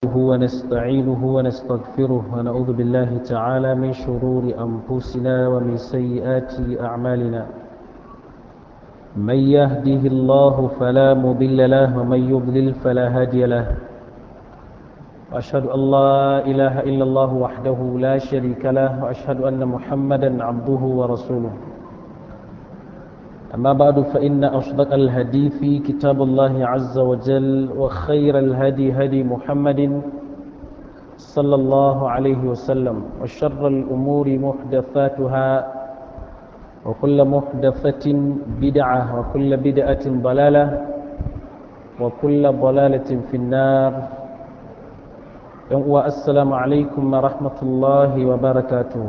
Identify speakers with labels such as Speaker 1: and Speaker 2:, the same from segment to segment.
Speaker 1: نحمده ونستعينه ونستغفره ونعوذ بالله تعالى من شرور أنفسنا ومن سيئات أعمالنا من يهده الله فلا مضل له ومن يضلل فلا هادي له وأشهد أن لا إله إلا الله وحده لا شريك له وأشهد أن محمدا عبده ورسوله أما بعد فإن أصدق الهدي في كتاب الله عز وجل وخير الهدي هدي محمد صلى الله عليه وسلم وشر الأمور محدثاتها وكل محدثة بدعة وكل بدعة ضلالة وكل ضلالة في النار والسلام عليكم ورحمة الله وبركاته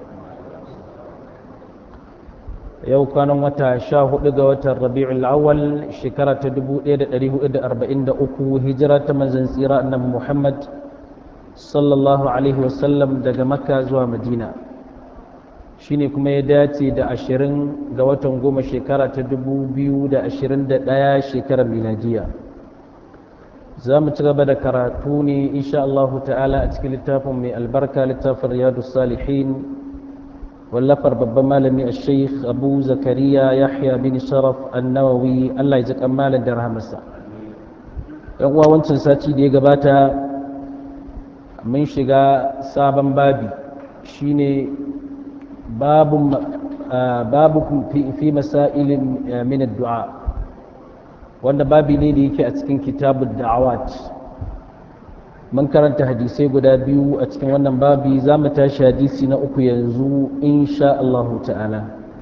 Speaker 1: yau kwanan wata sha hudu ga watan rabi'ul awwal shekara ta 1443 hijira ta manzon tsira annabi muhammad sallallahu alaihi wasallam daga makka zuwa madina shine kuma ya dace da ashirin ga watan goma shekara ta 2021 shekarar miladiya za mu ci gaba da karatu ne insha Allah ta'ala a cikin littafin mai albarka littafin riyadu salihin wallafar babban malami a sheikh abu zakariya yahya bin sharaf annawawi allah ya ji malam da rahamarsa yan uwa wancan sati da ya gabata mun shiga sabon babi shine babu babu fi masailin min addu'a wanda babi ne da yake a cikin kitabud da'awat mun karanta hadisai guda biyu a cikin wannan babi za mu tashi hadisi na uku yanzu insha Allah ta'ala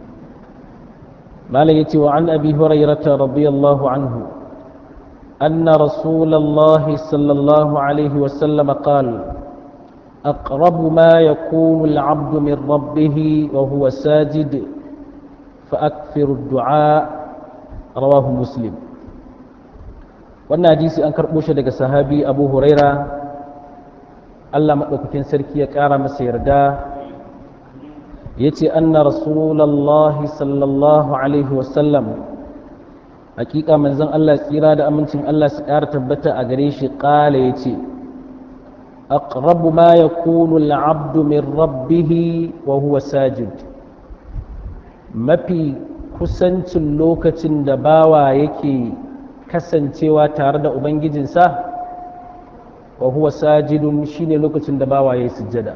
Speaker 1: malam yace wa an abi hurairata radiyallahu anhu أن رسول الله صلى الله عليه وسلم قال أقرب ما يكون العبد من ربه وهو ساجد فأكثر الدعاء رواه مسلم wannan hadisi an karɓo shi daga sahabi abu huraira allah maɗaukakin sarki ya ƙara masa yarda ya ce anna rasulallahi sallallahu alaihi wasallam hakika manzon allah tsira da amincin allah su ƙara tabbata a gare shi ƙala ya ce aqrabu ma yakunu al'abdu min rabbihi wa huwa sajid mafi kusancin lokacin da bawa yake kasancewa tare da ubangijinsa wa huwa sajidun shine lokacin da bawa ya sujjada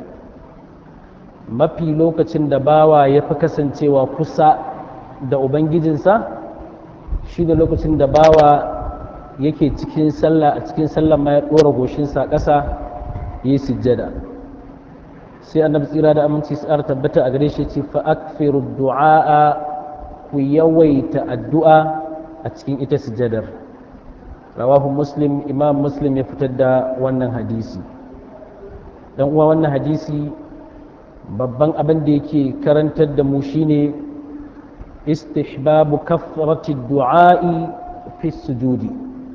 Speaker 1: mafi lokacin da bawa ya fi kasancewa kusa da ubangijinsa shine lokacin da bawa yake cikin sallah a cikin sallah ma ya ɗora goshinsa ƙasa ya yi sujjada sai annabi tsira da aminci su tabbata a gare shi ce fa akfiru du'a ku yawaita addu'a a cikin ita sujjadar rawahu muslim imam muslim ya fitar da wannan hadisi dan uwa wannan hadisi babban abin da yake karantar da mu shine istihbabu kafrati du'a'i fi sujudi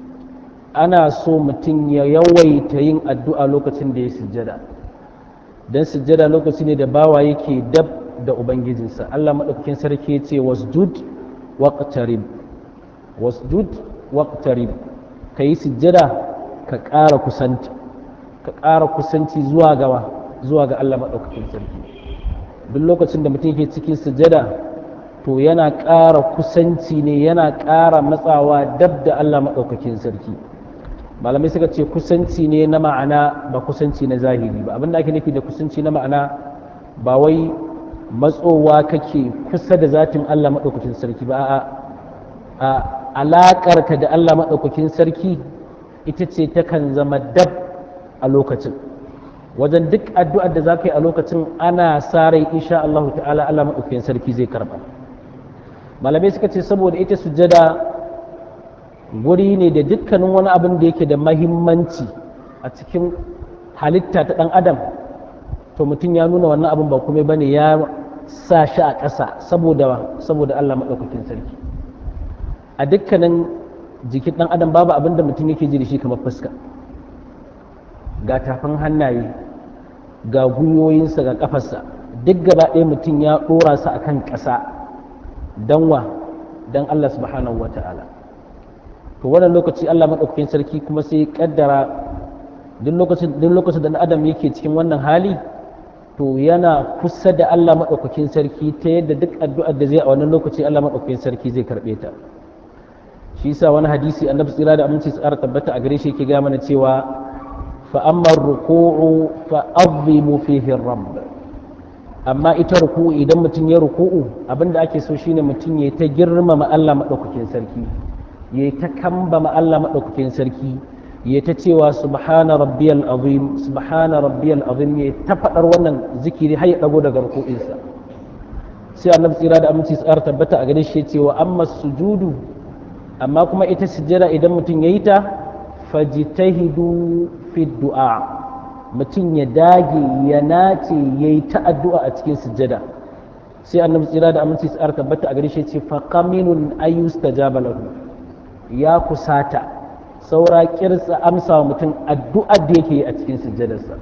Speaker 1: ana so mutum ya yawaita yin addu'a lokacin da ya sujjada dan sujjada lokaci ne da bawa yake dab da ubangijinsa Allah madaukakin sarki ya ce wasjud waqtarib wasjud waqtarib ka yi sujjada ka ƙara kusanci ka ƙara kusanci zuwa gawa zuwa ga Allah maɗaukakin sarki duk lokacin da mutum ke cikin sujjada to yana ƙara kusanci ne yana ƙara matsawa dab da Allah maɗaukakin sarki malamai suka ce kusanci ne na ma'ana ba kusanci na zahiri ba abinda ake nufi da kusanci na ma'ana ba wai matsowa kake kusa da zatin Allah maɗaukakin sarki ba a'a alaƙarka da Allah maɗaukakin sarki ita ce takan zama dab a lokacin wajen duk addu'ar da za ka yi a lokacin ana sa rai insha Allah ta'ala Allah maɗaukakin sarki zai karɓa malamai suka ce saboda ita sujada guri ne da dukkanin wani abin da yake da mahimmanci a cikin halitta ta ɗan adam to mutum ya nuna wannan abin ba kuma bane ya sa shi a ƙasa saboda saboda Allah maɗaukakin sarki a dukkanin jikin ɗan adam babu abin da mutum yake ji da shi kamar fuska ga tafin hannaye ga gwiwoyinsa ga ƙafarsa duk gaba ɗaya mutum ya ɗora su akan ƙasa don wa don Allah subhanahu wa ta'ala to wannan lokaci Allah maɗaukakin sarki kuma sai kaddara duk lokacin duk lokacin da adam yake cikin wannan hali to yana kusa da Allah maɗaukakin sarki ta yadda duk addu'ar da zai a wannan lokaci Allah maɗaukakin sarki zai karɓe ta shi yasa wani hadisi annabi tsira da aminci tsara tabbata a gare shi yake ga mana cewa fa amma ruku'u fa azimu fihi rabb amma ita ruku'u idan mutum ya ruku'u abinda ake so shine mutum ya ta girmama Allah maɗaukakin sarki ya ta kambama Allah maɗaukakin sarki ya ta cewa subhana rabbiyal azim subhana rabbiyal azim ya ta faɗar wannan zikiri har ya ɗago daga ruku'insa sai annabi tsira da aminci tsara tabbata a gare shi cewa amma sujudu amma kuma ita sujjada idan mutum ya yi ta fajitahidu fi du'a mutum ya dage ya nace ya yi ta addu'a a cikin sujjada sai annabi tsira da aminci tsara tabbata a gare shi ce faqaminun ayyustajaba lahu ya kusata saura kirsa amsa wa mutum addu'ar da yake yi a cikin sujjadarsa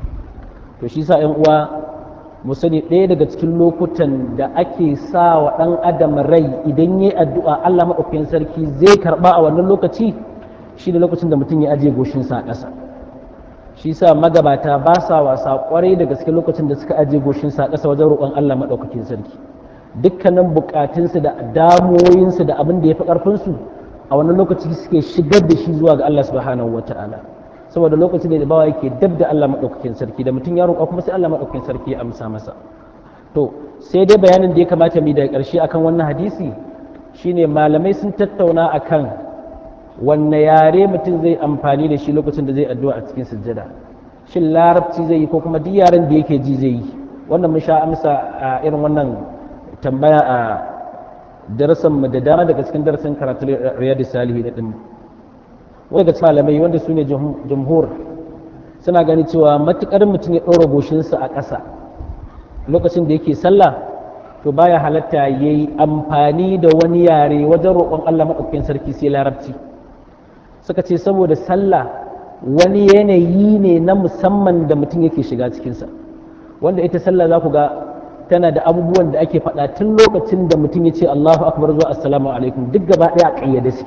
Speaker 1: to shi sa uwa mu sani ɗaya daga cikin lokutan da ake sa wa ɗan adam rai idan ya yi addu'a Allah maɗaukakin sarki zai karɓa a wannan lokaci shi ne lokacin da mutum ya ajiye goshinsa a ƙasa shi sa magabata ba sa wasa ƙwarai da gaske lokacin da suka ajiye goshinsa a ƙasa wajen roƙon Allah maɗaukakin sarki dukkanin buƙatunsu da damuwoyinsu da abin da ya fi ƙarfinsu a wannan lokaci suke shigar da shi zuwa ga Allah subhanahu wa ta'ala saboda lokacin da bawa yake dab da Allah maɗaukakin sarki da mutum ya roƙa kuma sai Allah maɗaukakin sarki ya amsa masa to sai dai bayanin da ya kamata mu daga ƙarshe akan wannan hadisi shine malamai sun tattauna akan wanne yare mutum zai amfani da shi lokacin da zai addu'a a cikin sujjada shin larabci zai yi ko kuma duk yaren da yake ji zai yi wannan mun sha amsa a irin wannan tambaya a darasan mu da dama daga cikin darasin karatu riyadus salihin din wani daga malamai wanda su ne jamhur suna gani cewa matukar mutum ya ɗora goshinsa a ƙasa lokacin da yake sallah to baya halatta ya yi amfani da wani yare wajen roƙon Allah maɗaukakin sarki sai larabci suka ce saboda sallah wani yanayi ne na musamman da mutum yake shiga cikinsa wanda ita sallah za ku ga tana da abubuwan da ake faɗa tun lokacin da mutum ya ce Allahu akbar zuwa assalamu alaikum duk gaba ɗaya a ƙayyade suke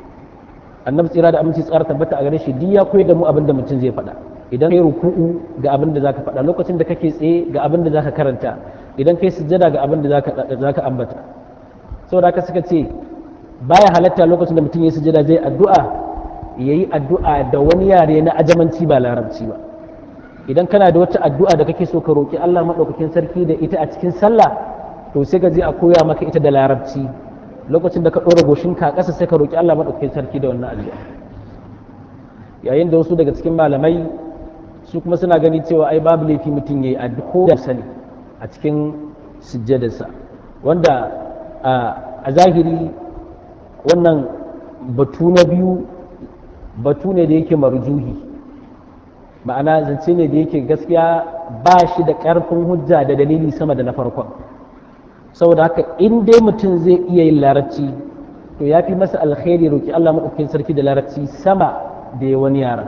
Speaker 1: annabi tsira da aminci tsara tabbata a gare shi duk ya koyar da mu abin da mutum zai faɗa idan kai ruku'u ga abin da zaka faɗa lokacin da kake tsaye ga abin da zaka karanta idan kai sujjada ga abin da zaka zaka ambata saboda haka suka ce baya halatta lokacin da mutum ya sujjada zai addu'a yayi addu'a da wani yare na ajamanci ba larabci ba idan kana da wata addu'a da kake so ka roki Allah madaukakin sarki da ita a cikin sallah to sai ka je a koya maka ita da larabci lokacin da ka ɗora goshinka a ƙasa sai ka roƙi Allah maɗaukakin sarki da wannan addu'a yayin da wasu daga cikin malamai su kuma suna gani cewa ai babu laifi mutum ya yi addu'a da sani a cikin sujjadarsa wanda a zahiri wannan batu na biyu batu ne da yake marjuhi ma'ana zance ne da yake gaskiya ba shi da ƙarfin hujja da dalili sama da na farkon saboda haka in dai mutum zai iya yin larabci to ya fi masa alkhairi roki Allah maɗaukakin sarki da larabci sama da ya wani yara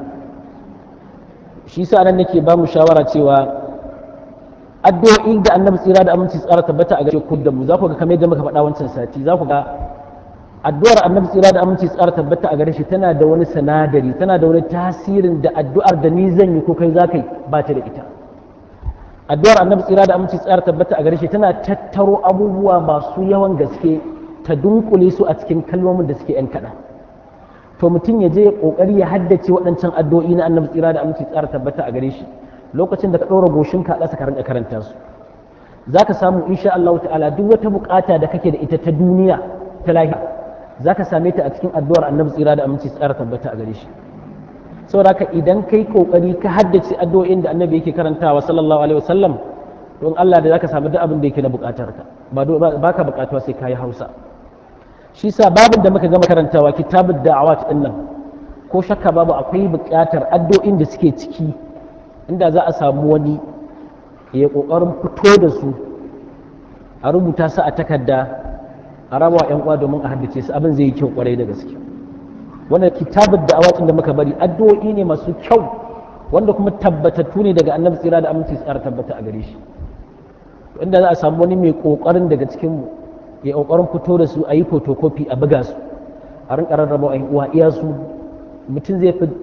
Speaker 1: shi sa nan nake ba mu shawara cewa addu'o'i da annabi tsira da aminci tsara tabbata a gaske ku da mu za ku ga kamar yadda muka faɗa wancan sati za ku ga addu'ar annabi tsira da aminci tsara tabbata a gare shi tana da wani sanadari tana da wani tasirin da addu'ar da ni zan yi ko kai za ka yi ba ta da ita addu'ar annabi tsira da aminci tsara tabbata a gare shi tana tattaro abubuwa masu yawan gaske ta dunkule su a cikin kalmomin da suke yan kaɗan to mutum ya je ya kokari ya haddace waɗancan addu'o'i na annabi tsira da aminci tsara tabbata a gare shi lokacin da ka ɗora goshin ka ƙasa ka rinka karanta su za ka samu insha Allah ta'ala duk wata bukata da kake da ita ta duniya ta lahira za ka same ta a cikin addu'ar annabi tsira da aminci tsara tabbata a gare shi saboda haka idan kai kokari ka haddace addu'o'in da annabi yake karantawa sallallahu alaihi wasallam don Allah da zaka samu duk abin da yake na bukatar ka ba ka bukatuwa sai kayi Hausa shi sa babin da muka gama karantawa kitabud da'awat din nan ko shakka babu akwai bukatar addu'o'in da suke ciki inda za a samu wani ya kokarin fito da su a rubuta su a takarda a rabawa yan uwa domin a haddace su abin zai yi kyau kwarai da gaske wannan kitabun da awatin da muka bari addu'o'i ne masu kyau wanda kuma tabbatattu ne daga annabi tsira da aminci tsara tabbata a gare shi inda za a samu wani mai kokarin daga cikin mu ya kokarin fito da su a yi photocopy a buga su a rinka rarraba yan uwa iya su mutum zai fi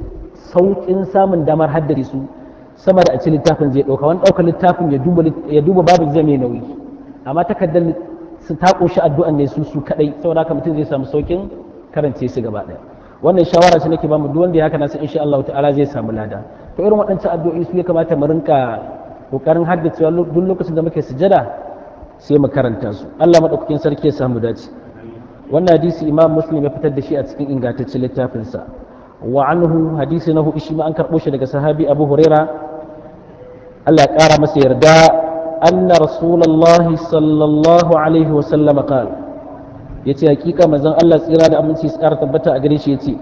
Speaker 1: sauƙin samun damar haddace su sama da a ci littafin zai ɗauka wani ɗaukar littafin ya duba babu zai mai nauyi amma takardar su ta ƙunshi addu'an ne su su kaɗai saboda haka mutum zai samu sauƙin karance su gaba ɗaya wannan shawara ce nake bamu duk wanda ya haka nasu insha Allah ta'ala zai samu lada to irin waɗancan addu'o'i su ya kamata mu rinka kokarin haddacewa duk lokacin da muke sujada sai mu karanta su Allah madaukakin sarki ya samu dace wannan hadisi imam muslim ya fitar da shi a cikin ingantaccen littafinsa wa anhu hadisi na hudu shi ma an karɓo shi daga sahabi abu huraira Allah ya ƙara masa yarda anna rasulullahi sallallahu alaihi wa sallam qal yace hakika manzon Allah tsira da aminci su ƙara tabbata a gare shi yace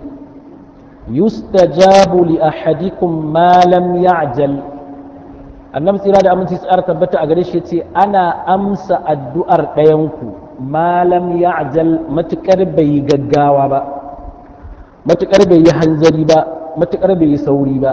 Speaker 1: yustajabu li ahadikum ma lam ya'jal annabi tsira da aminci su ƙara tabbata a gare shi yace ana amsa addu'ar ɗayanku malam ya ajal matuƙar bai yi gaggawa ba matuƙar bai yi hanzari ba matuƙar bai yi sauri ba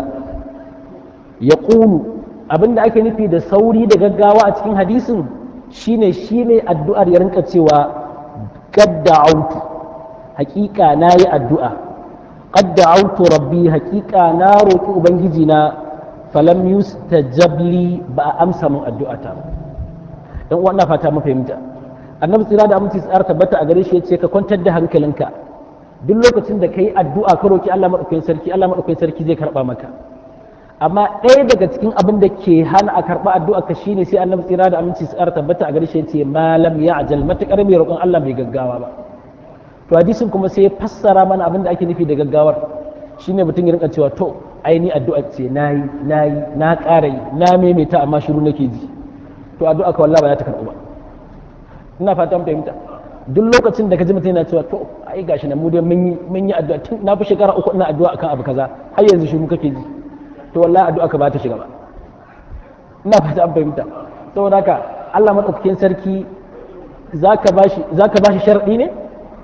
Speaker 1: ya ƙunu abinda ake nufi da sauri da gaggawa a cikin hadisin shine shine addu'ar ya rinka cewa qadda autu haƙiƙa na yi addu'a qadda autu rabbi haƙiƙa na roƙi ubangiji na falam yustajabli ba a amsa min addu'ata dan uwa ina fata mu fahimta annabi tsira da aminci tsara tabbata a gare shi yace ka kwantar da hankalinka duk lokacin da kai addu'a ka roki Allah madaukakin sarki Allah madaukakin sarki zai karba maka amma ɗaya daga cikin abin da ke hana a karba addu'a ka shine sai annabi tsira da aminci tsara tabbata a gare shi yace malam ya ajal matakar mai roƙon Allah bai gaggawa ba to hadisin kuma sai ya fassara mana abin da ake nufi da gaggawar shine mutum ya rinka cewa to ai ni addu'a ce nayi nayi na ƙara yi na maimaita amma shiru nake ji to addu'a ka wallahi ba za ta karɓu ba ina fatan fahimta duk lokacin da ka ji mutum yana cewa to ai gashi na mu dai mun yi mun yi addu'a tun na fi shekara uku ina addu'a akan abu kaza har yanzu shiru kake ji to wallahi addu'a ka ba ta shiga ba ina fatan fahimta saboda haka Allah madaukakin sarki zaka bashi zaka bashi sharadi ne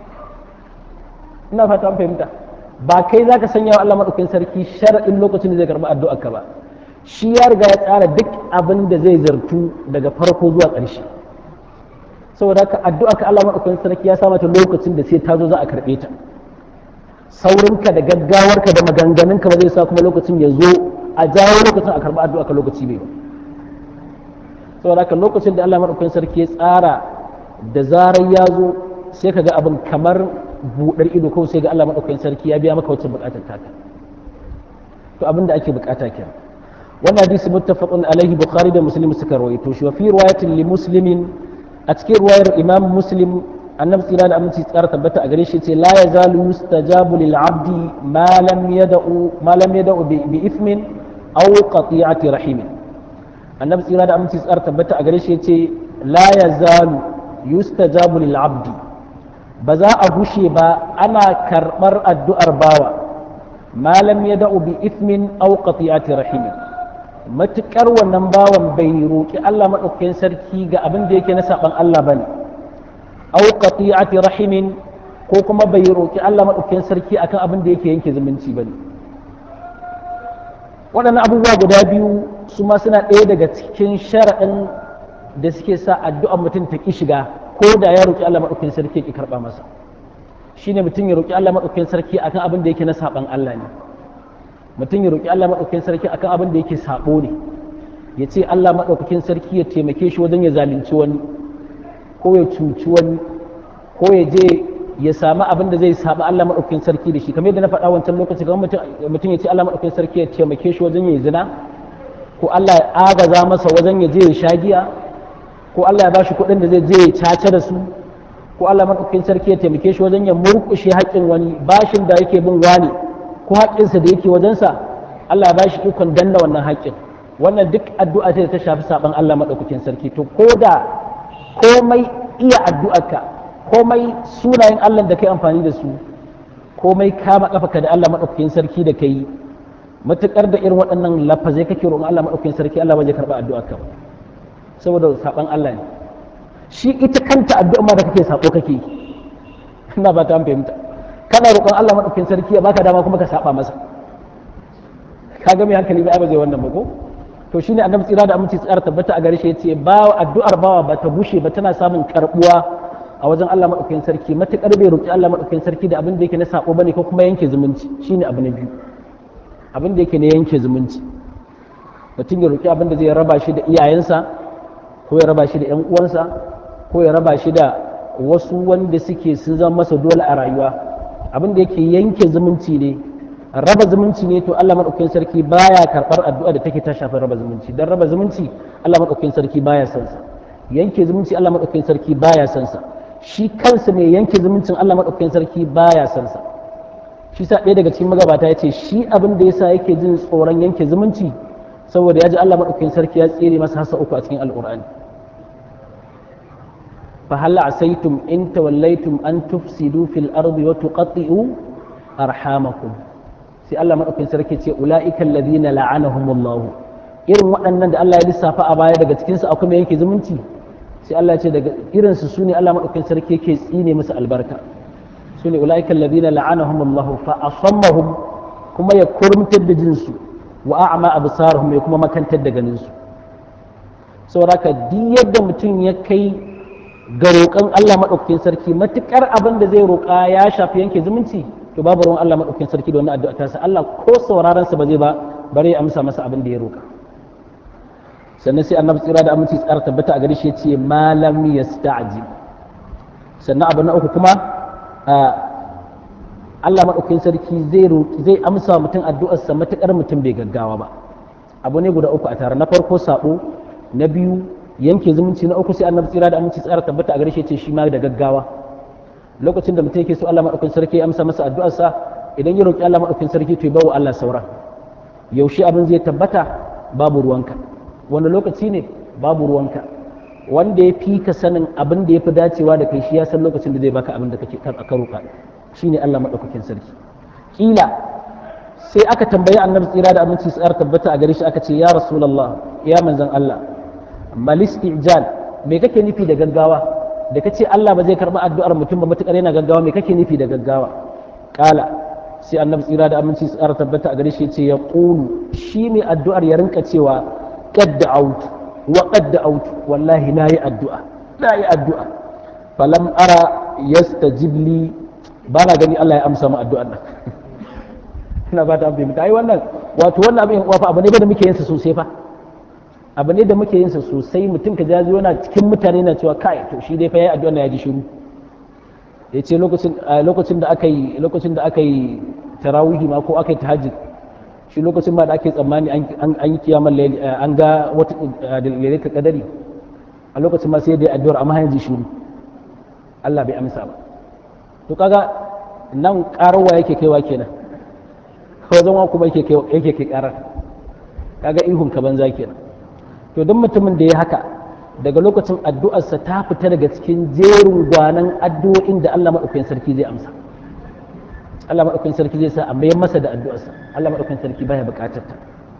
Speaker 1: ina fatan fahimta ba kai zaka sanya wa Allah madaukakin sarki sharadin lokacin da zai karba addu'ar ka ba shi ya riga ya tsara duk abin da zai zartu daga farko zuwa ƙarshe saboda haka addu'a ka Allah madaukakin sarki ya samata lokacin da sai ta zo za a karɓe ta saurinka da gaggawarka da maganganunka ba zai sa kuma lokacin ya zo a jawo lokacin a karɓi addu'a ka lokaci bai ba saboda haka lokacin da Allah madaukakin sarki ya tsara da zarar ya zo sai ka ga abin kamar buɗar ido kawai sai ga Allah madaukakin sarki ya biya maka wacce buƙatar taka to abin da ake buƙata kenan wannan hadisi muttafaqun alaihi bukhari da muslim suka rawaito shi wa fi riwayatin li muslimin a cikin ruwayar imam muslim annabi tsira da aminci tsara tabbata a gare shi ce la yazalu yustajabu lil abdi ma lam yad'u ma lam yad'u bi ithmin aw qati'ati rahim annabi tsira da aminci tsara tabbata a gare shi ce la yazalu yustajabu lil abdi ba za a gushe ba ana karbar addu'ar bawa ma lam yad'u bi ithmin aw qati'ati rahim matuƙar wannan bawan bai roƙi Allah maɗaukakin sarki ga abin da yake na saɓan Allah ba ne au qati'ati rahimin ko kuma bai roƙi Allah maɗaukakin sarki akan abin da yake yanke zumunci ba ne waɗannan abubuwa guda biyu su ma suna ɗaya daga cikin sharaɗin da suke sa addu'ar mutum ta ƙi shiga ko da ya roƙi Allah maɗaukakin sarki ya ƙi karɓa masa shine mutum ya roƙi Allah maɗaukakin sarki akan abin da yake na saɓan Allah ne mutum ya roƙi Allah maɗaukakin sarki akan abin da yake saɓo ne ya ce Allah maɗaukakin sarki ya taimake shi wajen ya zalunci wani ko ya cuci wani ko ya je ya samu abin da zai saɓa Allah maɗaukakin sarki da shi kamar yadda na faɗa wancan lokaci kamar mutum ya ce Allah maɗaukakin sarki ya taimake shi wajen ya zina ko Allah ya agaza masa wajen ya je ya sha giya ko Allah ya ba shi kuɗin da zai je ya caca da su ko Allah maɗaukakin sarki ya taimake shi wajen ya murƙushe haƙƙin wani bashin da yake bin wani ko haƙƙinsa da yake wajensa Allah ya bashi ikon danna wannan haƙƙin wannan duk addu'a ce da ta shafi saban Allah maɗaukakin sarki to ko da komai iya addu'arka komai sunayen Allah da kai amfani da su komai kama kafaka da Allah maɗaukakin sarki da kai matuƙar da irin waɗannan lafazai kake roƙon Allah maɗaukakin sarki Allah ba zai karɓa addu'arka ba saboda saban Allah ne shi ita kanta addu'a ma da kake sako kake ina ba ta fahimta kana roƙon Allah maɗaukin sarki ya baka dama kuma ka saba masa ka ga mai hankali ba ba zai wannan ba ko to shine annabi tsira da aminci tsara tabbata a gare shi yace ba addu'ar bawa ba ta bushe ba tana samun karbuwa a wajen Allah maɗaukin sarki matukar bai roƙi Allah maɗaukin sarki da abin da yake na sako bane ko kuma yanke zumunci shine abu na biyu abin da yake ne yanke zumunci mutum ya roƙi abin da zai raba shi da iyayensa ko ya raba shi da 'yan uwansa ko ya raba shi da wasu wanda suke sun zama masa dole a rayuwa abin da yake yanke zumunci ne raba zumunci ne to Allah madaukakin sarki baya karɓar addu'a da take ta shafi raba zumunci dan raba zumunci Allah madaukakin sarki baya son sa yanke zumunci Allah madaukakin sarki baya son sa shi kansa mai yanke zumuncin Allah madaukakin sarki baya son sa shi sa ɗaya daga cikin magabata ya ce shi abin da yasa yake jin tsoron yanke zumunci saboda ya ji Allah madaukakin sarki ya tsere masa hasa uku a cikin alqur'ani fa hal asaitum in tawallaitum an tufsidu fil ardi wa tuqatti'u arhamakum sai Allah madaukakin sarki ce ula'ikal ladina la'anahumullahu irin waɗannan da Allah ya lissafa a baya daga cikin su akwai mai yake zumunci sai Allah ya ce daga irin su sune Allah madaukakin sarki yake tsine musu albarka sune ula'ikal ladina la'anahumullahu fa asammahum kuma ya kurmtar da jinsu wa a'ma absarahum ya kuma makantar da ganin su saboda ka duk yadda mutum ya kai ga roƙon Allah madaukakin sarki matukar abin da zai roƙa ya shafi yanke zumunci to babu ruwan Allah maɗaukin sarki da wannan addu'a ta sa Allah ko sauraron sa ba zai ba bare ya amsa masa abin da ya roka sannan sai annabi tsira da aminci tsara tabbata a gare shi yace malam yasta'ji sannan abu na uku kuma Allah maɗaukin sarki zai zai amsa mutum addu'ar sa matukar mutum bai gaggawa ba abu ne guda uku a tare na farko sabo na biyu yanke zumunci na uku sai annabi tsira da aminci tsara tabbata a gare shi yace shi ma da gaggawa lokacin da mutum yake so Allah maɗaukin sarki ya amsa masa addu'arsa idan ya roƙi Allah maɗaukin sarki to ya bawa Allah sauran yaushe abin zai tabbata babu ruwanka wani lokaci ne babu ruwanka wanda ya fi ka sanin abin da ya fi dacewa da kai shi ya san lokacin da zai baka abin da kake ka roƙa shine Allah maɗaukakin sarki kila sai aka tambayi annabi tsira da aminci tsara tabbata a gare shi aka ce ya rasulullah ya manzon Allah mal istijal me kake nufi da gaggawa da ka ce Allah ba zai karɓi addu'ar mutum ba matuƙar yana gaggawa me kake nufi da gaggawa ƙala sai annabi tsira da aminci su ƙara tabbata a gare shi ce ya ƙulu shi ne addu'ar ya rinka cewa qad out wa qad out wallahi na yi addu'a na yi addu'a falam ara yastajib li ba na gani Allah ya amsa mu addu'ar nan ina ba ta amfani ai wannan wato wannan abin wafa abu ne da muke yin sa sosai fa abu ne da muke yin sa sosai mutum ka jaji yana cikin mutane na cewa kai to shi dai fa yayi addu'a na ya ji shiru ya ce lokacin da aka yi lokacin da aka yi tarawihi ma ko aka yi tahajjud shi lokacin ma da ake tsammani an yi kiyamar layli an ga wata lailatul qadari a lokacin ma sai dai addu'ar amma yanzu shiru Allah bai amsa ba to kaga nan karawa yake kaiwa kenan wajen wa kuma yake kai karar kaga ihun ka banza kenan to don mutumin da ya haka daga lokacin addu'arsa ta fita daga cikin jerin gwanan addu'o'in da Allah maɗaukakin sarki zai amsa Allah maɗaukakin sarki zai sa a mayar masa da addu'arsa Allah maɗaukakin sarki baya buƙatar ta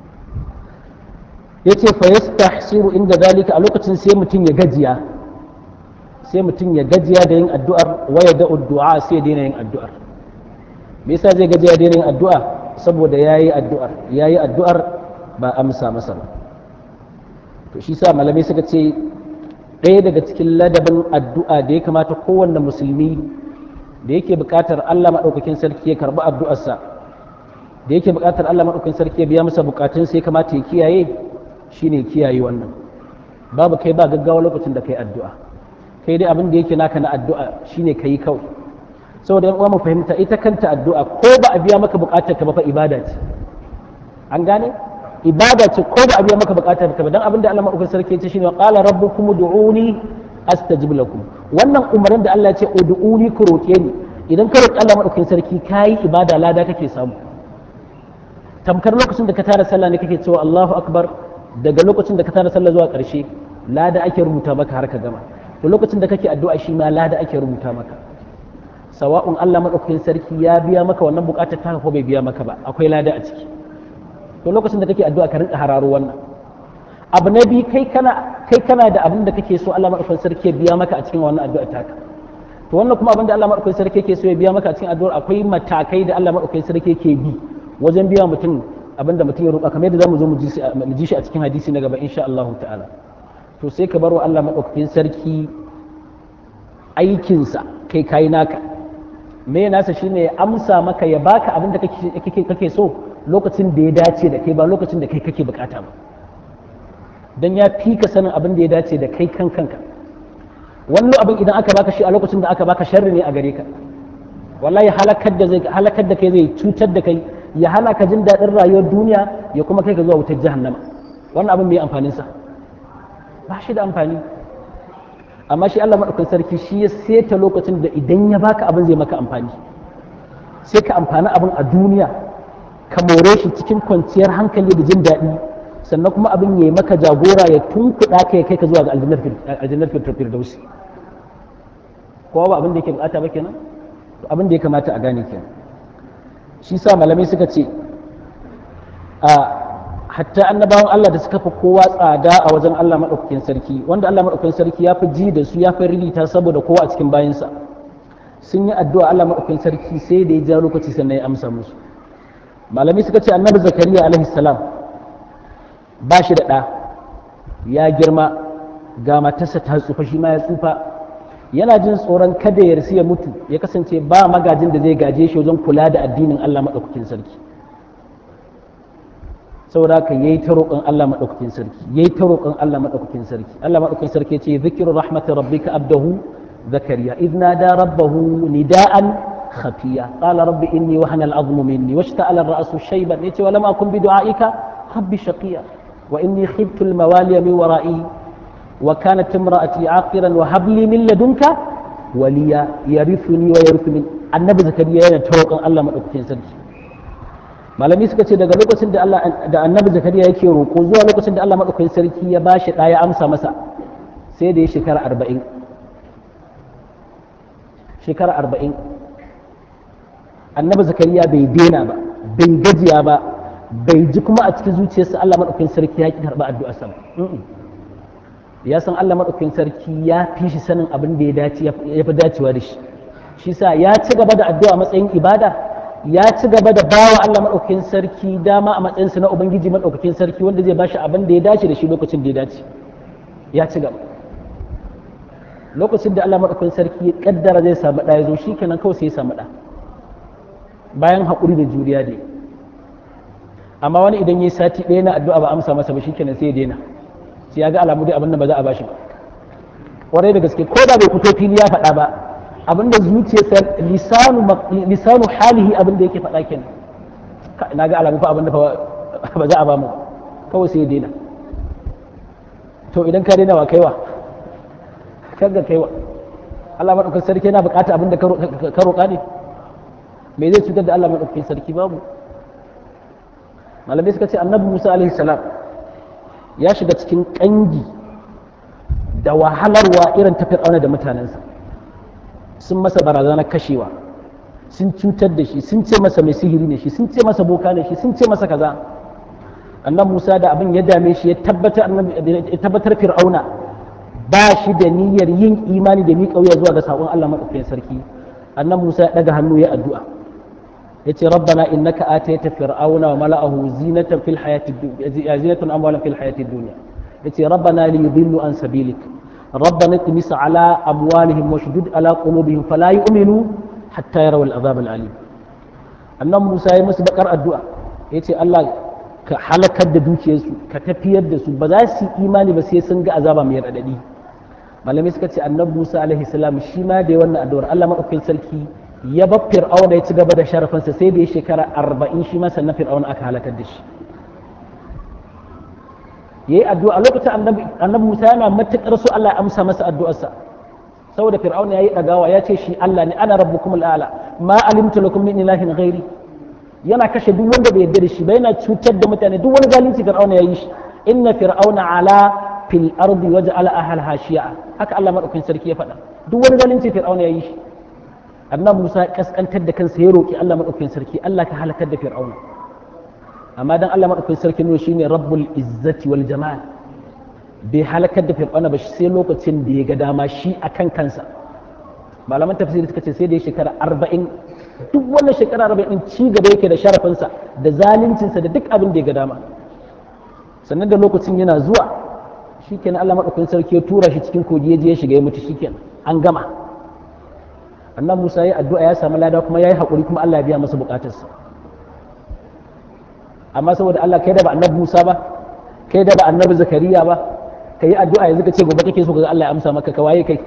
Speaker 1: yace fa yastahsiru inda zalika a lokacin sai mutum ya gajiya sai mutum ya gajiya da yin addu'ar waya da addu'a sai daina yin addu'ar me yasa zai gajiya da yin addu'a saboda yayi addu'ar yayi addu'ar ba amsa masa ba to shi sa malamai suka ce ɗaya daga cikin ladabin addu'a da ya kamata kowanne musulmi da yake buƙatar Allah maɗaukakin sarki ya karɓi addu'arsa da yake buƙatar Allah maɗaukakin sarki ya biya masa buƙatun sai kamata ya kiyaye shine kiyaye wannan babu kai ba gaggawa lokacin da kai addu'a kai dai abin da yake naka na addu'a shine kai kawai saboda yan uwa mu fahimta ita kanta addu'a ko ba a biya maka buƙatar ka ba fa ibada ce an gane ibada ce ko da abiya maka bukatar ka dan abin da Allah madaukakin sarki ce shine qala rabbukum ud'uni astajib lakum wannan umarin da Allah ya ce ud'uni ku roke ni idan ka roki Allah madaukakin sarki kai ibada lada kake samu tamkar lokacin da ka tara sallah ne kake cewa Allahu akbar daga lokacin da ka tara sallah zuwa karshe lada ake rubuta maka har ka gama to lokacin da kake addu'a shi ma lada ake rubuta maka sawa'un Allah madaukakin sarki ya biya maka wannan bukatar ta ko bai biya maka ba akwai lada a ciki to lokacin da kake addu'a ka rinka hararo wannan abu na biyu kai kana kai kana da abin da kake so Allah madaukakin sarki ya biya maka a cikin wannan addu'a taka to wannan kuma abin da Allah madaukakin sarki yake so ya biya maka a cikin addu'ar akwai matakai da Allah madaukakin sarki yake bi wajen biya mutum abin da mutum ya roƙa kamar yadda zamu zo mu ji shi a cikin hadisi na gaba insha Allah ta'ala to sai ka bar wa Allah madaukakin sarki aikinsa kai kai naka me nasa shine ya amsa maka ya baka abin da kake kake so lokacin da ya dace da kai ba lokacin da kai kake bukata ba dan ya fi ka sanin abin da ya dace da kai kan kanka wani abin idan aka baka shi a lokacin da aka baka sharri ne a gare ka wallahi halakar da zai halakar da kai zai cutar da kai ya hana ka jin daɗin rayuwar duniya ya kuma kai ka zuwa wutar jahannama wannan abin mai amfanin sa ba shi da amfani amma shi Allah madaukakin sarki shi ya seta lokacin da idan ya baka abin zai maka amfani sai ka amfani abin a duniya ka more shi cikin kwanciyar hankali da jin daɗi sannan kuma abin ya yi maka jagora ya tunkuɗa ka ya kai ka zuwa ga aljannar firdausi kowa ba abin da yake bukata ba kenan abin da ya kamata a gane kenan shi sa malamai suka ce a hatta annabawan Allah da suka fi kowa tsada a wajen Allah maɗaukakin sarki wanda Allah maɗaukakin sarki ya fi ji da su ya fi ririta saboda kowa a cikin bayansa sun yi addu'a Allah maɗaukakin sarki sai da ya ja lokaci sannan ya amsa musu malamai suka ce annabi zakariya alaihi salam ba shi da ɗa ya girma ga matarsa ta tsufa shi ma ya tsufa yana jin tsoron kada ya rasu ya mutu ya kasance ba magajin da zai gaje shi wajen kula da addinin Allah maɗaukakin sarki saboda haka yayi ta roƙon Allah maɗaukakin sarki yayi ta roƙon Allah maɗaukakin sarki Allah maɗaukakin sarki ce zikru rahmati rabbika abdahu zakariya idh nada rabbahu nida'an khafiya qala rabbi inni wahana al'azmu minni washta'ala ar-ra'su shayban yace wa lam akun bi du'aika rabbi shaqiya wa inni khiftu al-mawaliya min wara'i wa kanat imra'ati 'aqiran wa hab li min ladunka waliya yarithuni wa yarithu min annabi zakariya yana ta roƙon Allah maɗaukakin sarki malami suka ce daga lokacin da Allah da annabi zakariya yake roƙo zuwa lokacin da Allah maɗaukakin sarki ya bashi ɗa ya amsa masa sai da ya shekara arba'in shekara arba'in annabi zakariya bai daina ba bai gajiya ba bai ji kuma a cikin zuciyarsa Allah maɗaukakin sarki ya ki karɓa addu'arsa ba ya san Allah maɗaukakin sarki ya fi shi sanin abin da ya dace ya fi dacewa da shi shi sa ya ci gaba da addu'a matsayin ibada ya ci gaba da bawa Allah maɗaukakin sarki dama a matsayinsa na ubangiji maɗaukakin sarki wanda zai bashi abin da ya dace da shi lokacin da ya dace ya ci gaba lokacin da Allah maɗaukakin sarki ya kaddara zai samu ɗa ya zo shi kenan kawai sai ya samu ɗa bayan haƙuri da juriya dai amma wani idan ya yi sati ɗaya na addu'a ba amsa masa ba shi kenan sai ya daina sai ya ga alamu dai abin da ba za a bashi ba ƙwarai da gaske ko da bai fito fili ya faɗa ba abinda zuciyarsa lisanu lisanu halihi abinda yake faɗa kenan na ga alamu fa abinda ba za a ba mu kawai sai ya daina to idan ka daina wa kaiwa kaga kaiwa Allah madaukakin sarki yana bukata abinda ka roƙa ne me zai cutar da Allah madaukakin sarki babu malamai suka ce annabi Musa alaihi salam ya shiga cikin kangi da wahalarwa irin ta fir'auna da mutanensa sun masa barazanar kashewa sun cutar da shi sun ce masa mai sihiri ne shi sun ce masa boka ne shi sun ce masa kaza annan musa da abin ya dame shi ya tabbatar fir'auna ba shi da niyyar yin imani da miƙa wuya zuwa ga saƙon allah maɗaukakin sarki annan musa ya ɗaga hannu ya addu'a ya ce rabbana innaka atayta fir'auna wa mala'ahu zinatan fil hayati zinatan amwalan fil hayati dunya yace rabbana li yudillu an sabilik ربنا اطمس على أموالهم واشدد على قلوبهم فلا يؤمنوا حتى يروا العذاب الأليم annan Musa ya musu bakar addu'a ya ce Allah ka halakar da dukiyarsu ka tafiyar da su ba za su imani ba sai sun ga azaba mai raɗaɗi malamai suka ce annan Musa alaihi salam shi ma da wannan addu'ar Allah maɗaukakin sarki ya bar fir'auna ya ci gaba da sharafinsa sai da ya shekara arba'in shi ma sannan fir'auna aka halakar da shi ya yi addu'a lokacin annabi Musa yana matuƙar so Allah ya amsa masa addu'arsa saboda fir'aun ya yi ɗagawa ya ce shi Allah ne ana rabbukum al'ala ma alimtu lakum min ilahin ghairi yana kashe duk wanda bai yarda da shi ba yana cutar da mutane duk wani zalunci fir'aun ya yi shi inna fir'auna ala fil ardi waja'ala ahlaha shi'a haka Allah madaukakin sarki ya faɗa duk wani zalunci fir'aun ya yi shi annabi Musa kaskantar da kansa ya roki Allah madaukakin sarki Allah ka halakar da fir'auna amma dan Allah madaukakin sarki ne shine rabbul izzati wal jamal bai halakar da fir'auna ba sai lokacin da ya ga dama shi akan kansa malaman tafsiri suka ce sai da ya shekara arba'in duk wannan shekara arba'in ci gaba yake da sharafinsa da zaluncinsa da duk abin da ya ga dama sannan da lokacin yana zuwa shikenan Allah madaukakin sarki ya tura shi cikin kogi ya je ya shiga ya mutu shikenan an gama annan Musa ya addu'a ya samu lada kuma ya yi haƙuri kuma Allah ya biya masa buƙatarsa amma saboda Allah kai da ba annabi Musa ba kai da ba annabi Zakariya ba ka yi addu'a yanzu ka ce gobe kake so ka ga Allah ya amsa maka ka waye kai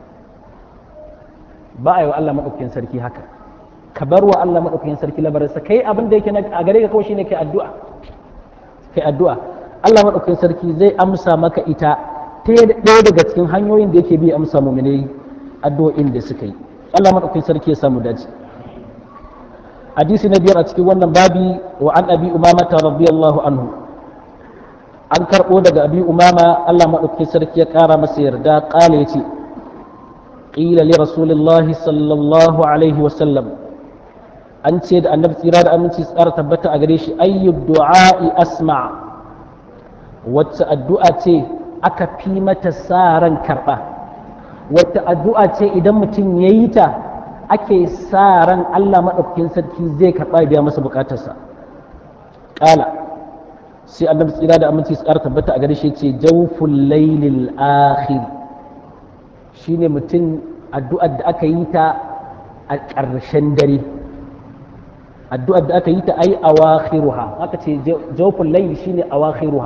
Speaker 1: ba a yi wa Allah maɗaukakin sarki haka ka bar wa Allah maɗaukakin sarki labarinsa kai abin da yake a gare ka kawai shine kai addu'a kai addu'a Allah maɗaukakin sarki zai amsa maka ita ta ɗaya daga cikin hanyoyin da yake bi amsa mu'minai addu'o'in da suka yi Allah maɗaukakin sarki ya samu dace hadisi na biyar a cikin wannan babi wa an abi umamata radiyallahu anhu an karɓo daga abi umama Allah maɗaukakin sarki ya ƙara masa yarda ƙala ya ce قيل لرسول الله صلى الله عليه وسلم an ce da annabi tsira da aminci tsara tabbata a gare shi ayyu du'a'i asma wacce addu'a ce aka fi mata sa ran karɓa wacce addu'a ce idan mutum ya yi ta ake sa ran Allah maɗaukakin sarki zai karɓa biya masa buƙatarsa ƙala sai annabi tsira da aminci tsara tabbata a gare shi ce jawful laylil akhir shine mutum addu'ar da aka yi ta a ƙarshen dare addu'ar da aka yi ta ai awakhiruha aka ce jawful layl shine awakhiruha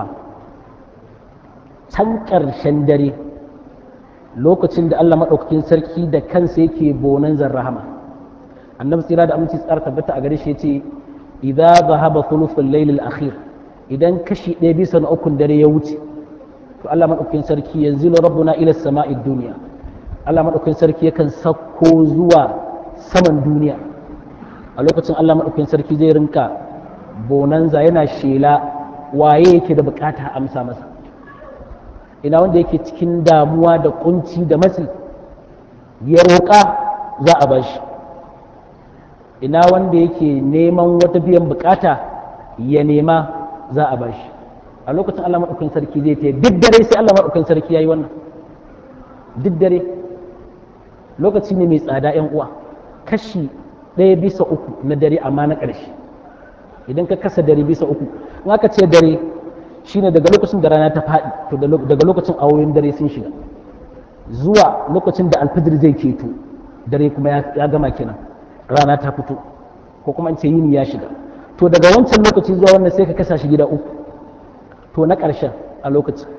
Speaker 1: can ƙarshen dare lokacin da Allah maɗaukakin sarki da kansa yake bonan rahama annabi tsira da aminci tsara tabbata a gare shi yace idza zahaba thuluthul layl al-akhir idan kashi ɗaya bisa na ukun dare ya wuce to Allah maɗaukakin sarki yanzu rabbuna ila sama'i duniya Allah maɗaukakin sarki yakan sauko zuwa saman duniya a lokacin Allah maɗaukakin sarki zai rinka bonanza yana shela waye yake da bukata amsa masa ina wanda yake cikin damuwa da kunci da matsi ya roƙa za a bashi ina wanda yake neman wata biyan bukata ya nema za a bashi a lokacin Allah maɗaukakin sarki zai ta duk dare sai Allah maɗaukakin sarki ya yi wannan duk dare lokaci ne mai tsada yan uwa kashi ɗaya bisa uku na dare amma na ƙarshe idan ka kasa dare bisa uku in aka ce dare shine daga lokacin da rana ta faɗi to daga lokacin awoyin dare sun shiga zuwa lokacin da alfijir zai keto dare kuma ya gama kenan rana ta fito ko kuma in ce yini ya shiga to daga wancan lokaci zuwa wannan sai ka kasa shi gida uku to na ƙarshen a lokacin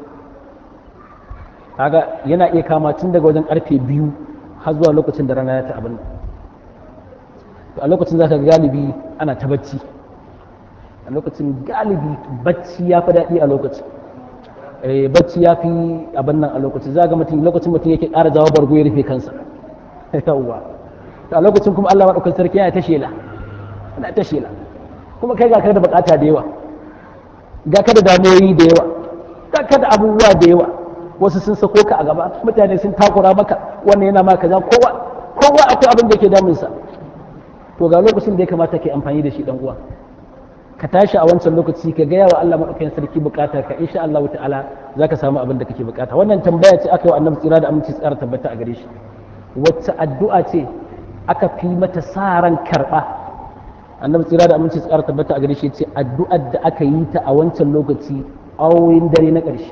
Speaker 1: kaga yana iya kama tun daga wajen karfe biyu har zuwa lokacin da rana ya ta abin to a lokacin za ka galibi ana ta bacci a lokacin galibi bacci ya fi daɗi a lokacin bacci ya fi abin nan a lokacin za ga mutum lokacin mutum yake ƙara jawo bargo ya rufe kansa yawwa to a lokacin kuma Allah maɗaukar sarki yana ta shela yana ta shela kuma kai ga ka da bukata da yawa ga ka da damuwoyi da yawa ga ka da abubuwa da yawa wasu sun sako ka a gaba mutane sun takura maka wannan yana maka kaza kowa kowa akwai abin da yake damunsa to ga lokacin da ya kamata ke amfani da shi dan uwa ka tashi a wancan lokaci ka gaya wa Allah madaukakin sarki bukata ka insha Allah ta'ala zaka samu abin da kake bukata wannan tambaya ce aka yi wa annabi tsira da aminci tsara tabbata a gare shi wacce addu'a ce aka fi mata sa ran karba annabi tsira da aminci tsara tabbata a gare shi ce addu'ar da aka yi ta a wancan lokaci awoyin dare na ƙarshe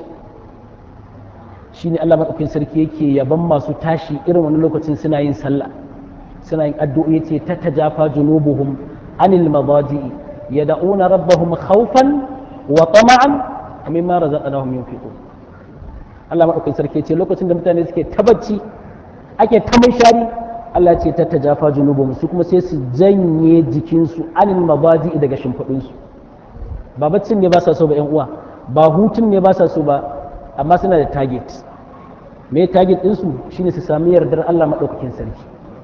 Speaker 1: shine Allah madaukakin sarki yake yaban masu tashi irin wani lokacin suna yin sallah suna yin addu'o'i ce ta tajafa junubuhum anil madaji'i yad'una rabbahum khawfan wa tama'an mimma razaqnahum yunfiqun Allah madaukakin sarki ce lokacin da mutane suke tabacci ake ta shari Allah ce ta tajafa junubuhum su kuma sai su janye jikinsu anil madaji'i daga shimfiɗinsu ba baccin ne ba sa so ba yan uwa ba hutun ne ba sa so ba amma suna da target me target ɗinsu shine su sami yardar Allah maɗaukakin sarki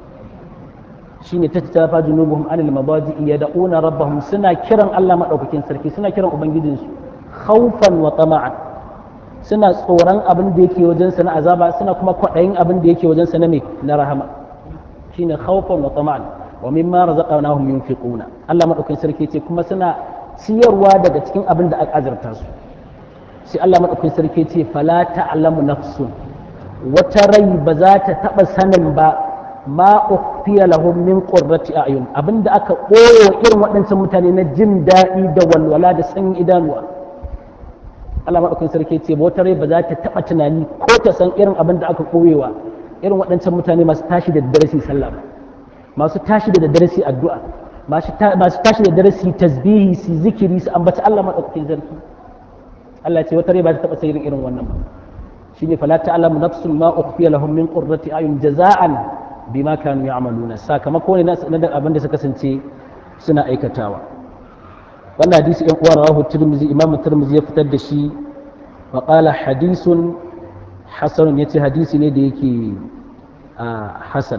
Speaker 1: shine ta tafa junubuhum anil mabadi yad'una rabbahum suna kiran Allah maɗaukakin sarki suna kiran ubangijinsu khawfan wa tama'an suna tsoron abin da yake wajen sa na azaba suna kuma kwaɗayin abin da yake wajen sa na me na rahama shine khawfan wa tama'an wa mimma razaqnahum yunfiquna Allah maɗaukakin sarki ce kuma suna ciyarwa daga cikin abin da aka azarta su sai Allah maɗaukakin sarki ce fala ta'lamu nafsun wata rai ba za ta taɓa sanin ba ma ukhfiya lahum min qurrati a'yun abinda aka ɓoye irin waɗancan mutane na jin daɗi da walwala da sanyin idanuwa Allah maɗaukakin sarki ce ba wata rai ba za ta taɓa tunani ko ta san irin abin da aka ɓoyewa irin waɗancan mutane masu tashi da daddare su sallah ba masu tashi da daddare su addu'a masu tashi da dare su tasbihi su zikiri su ambaci Allah madaukakin sarki Allah ce wata rai ba ta taba sayin irin wannan ba shine fala ta'lamu nafsun ma ukhfiya lahum min qurrati ayun jaza'an bima kanu ya'maluna sakamako ne na da abin da suka kasance suna aikatawa wannan hadisi ɗan uwa rawahu tirmizi imam tirmizi ya fitar da shi wa qala hadisun hasan yace hadisi ne da yake hasan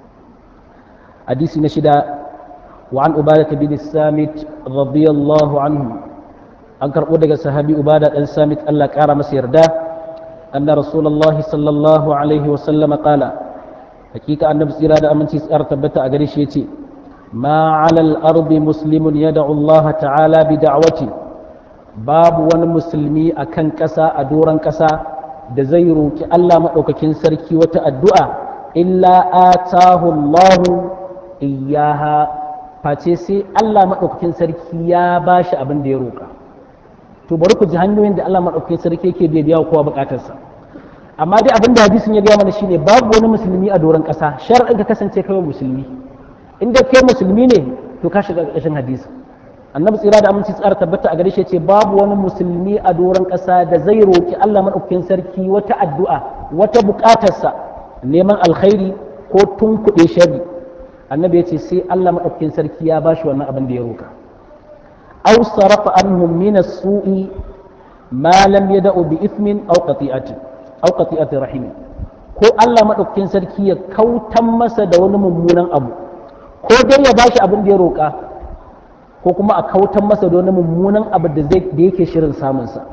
Speaker 1: hadisi na shida وعن عبادة بن السامت رضي الله عنه أنكر أودك صحابي عبادة بن السامت الله كارم سيردا أن رسول الله صلى الله عليه وسلم قال حقيقة أن بسيرة أمن تسأر تبتا أغريش يتي ما على الأرض مسلم يدعو الله تعالى بدعوته باب ون مسلمي أكن كسا أدورا كسا da zai roki Allah maɗaukakin sarki wata addu'a illa atahu Allahu iyaha face sai Allah maɗaukakin sarki ya ba shi abin da ya roƙa to bari ku ji hanyoyin da Allah maɗaukakin sarki yake bai biya kowa buƙatarsa amma dai abin da hadisin ya gaya mana shine babu wani musulmi a doron ƙasa shar'in ka kasance kawai musulmi in dai kai musulmi ne to ka shiga ƙarƙashin hadisi annabi tsira da aminci tsara tabbata a gare shi ce babu wani musulmi a doron ƙasa da zai roƙi Allah maɗaukakin sarki wata addu'a wata buƙatarsa neman alkhairi ko tunkuɗe shari annabi ya ce sai Allah maɗaukakin sarki ya bashi wannan abin da ya roƙa aw sarafa anhum min as-su'i ma lam yad'u bi ithmin aw qati'atin aw qati'ati rahim ko Allah maɗaukakin sarki ya kautan masa da wani mummunan abu ko dai ya bashi abin da ya roƙa ko kuma a kautan masa da wani mummunan abu da zai da yake shirin samun sa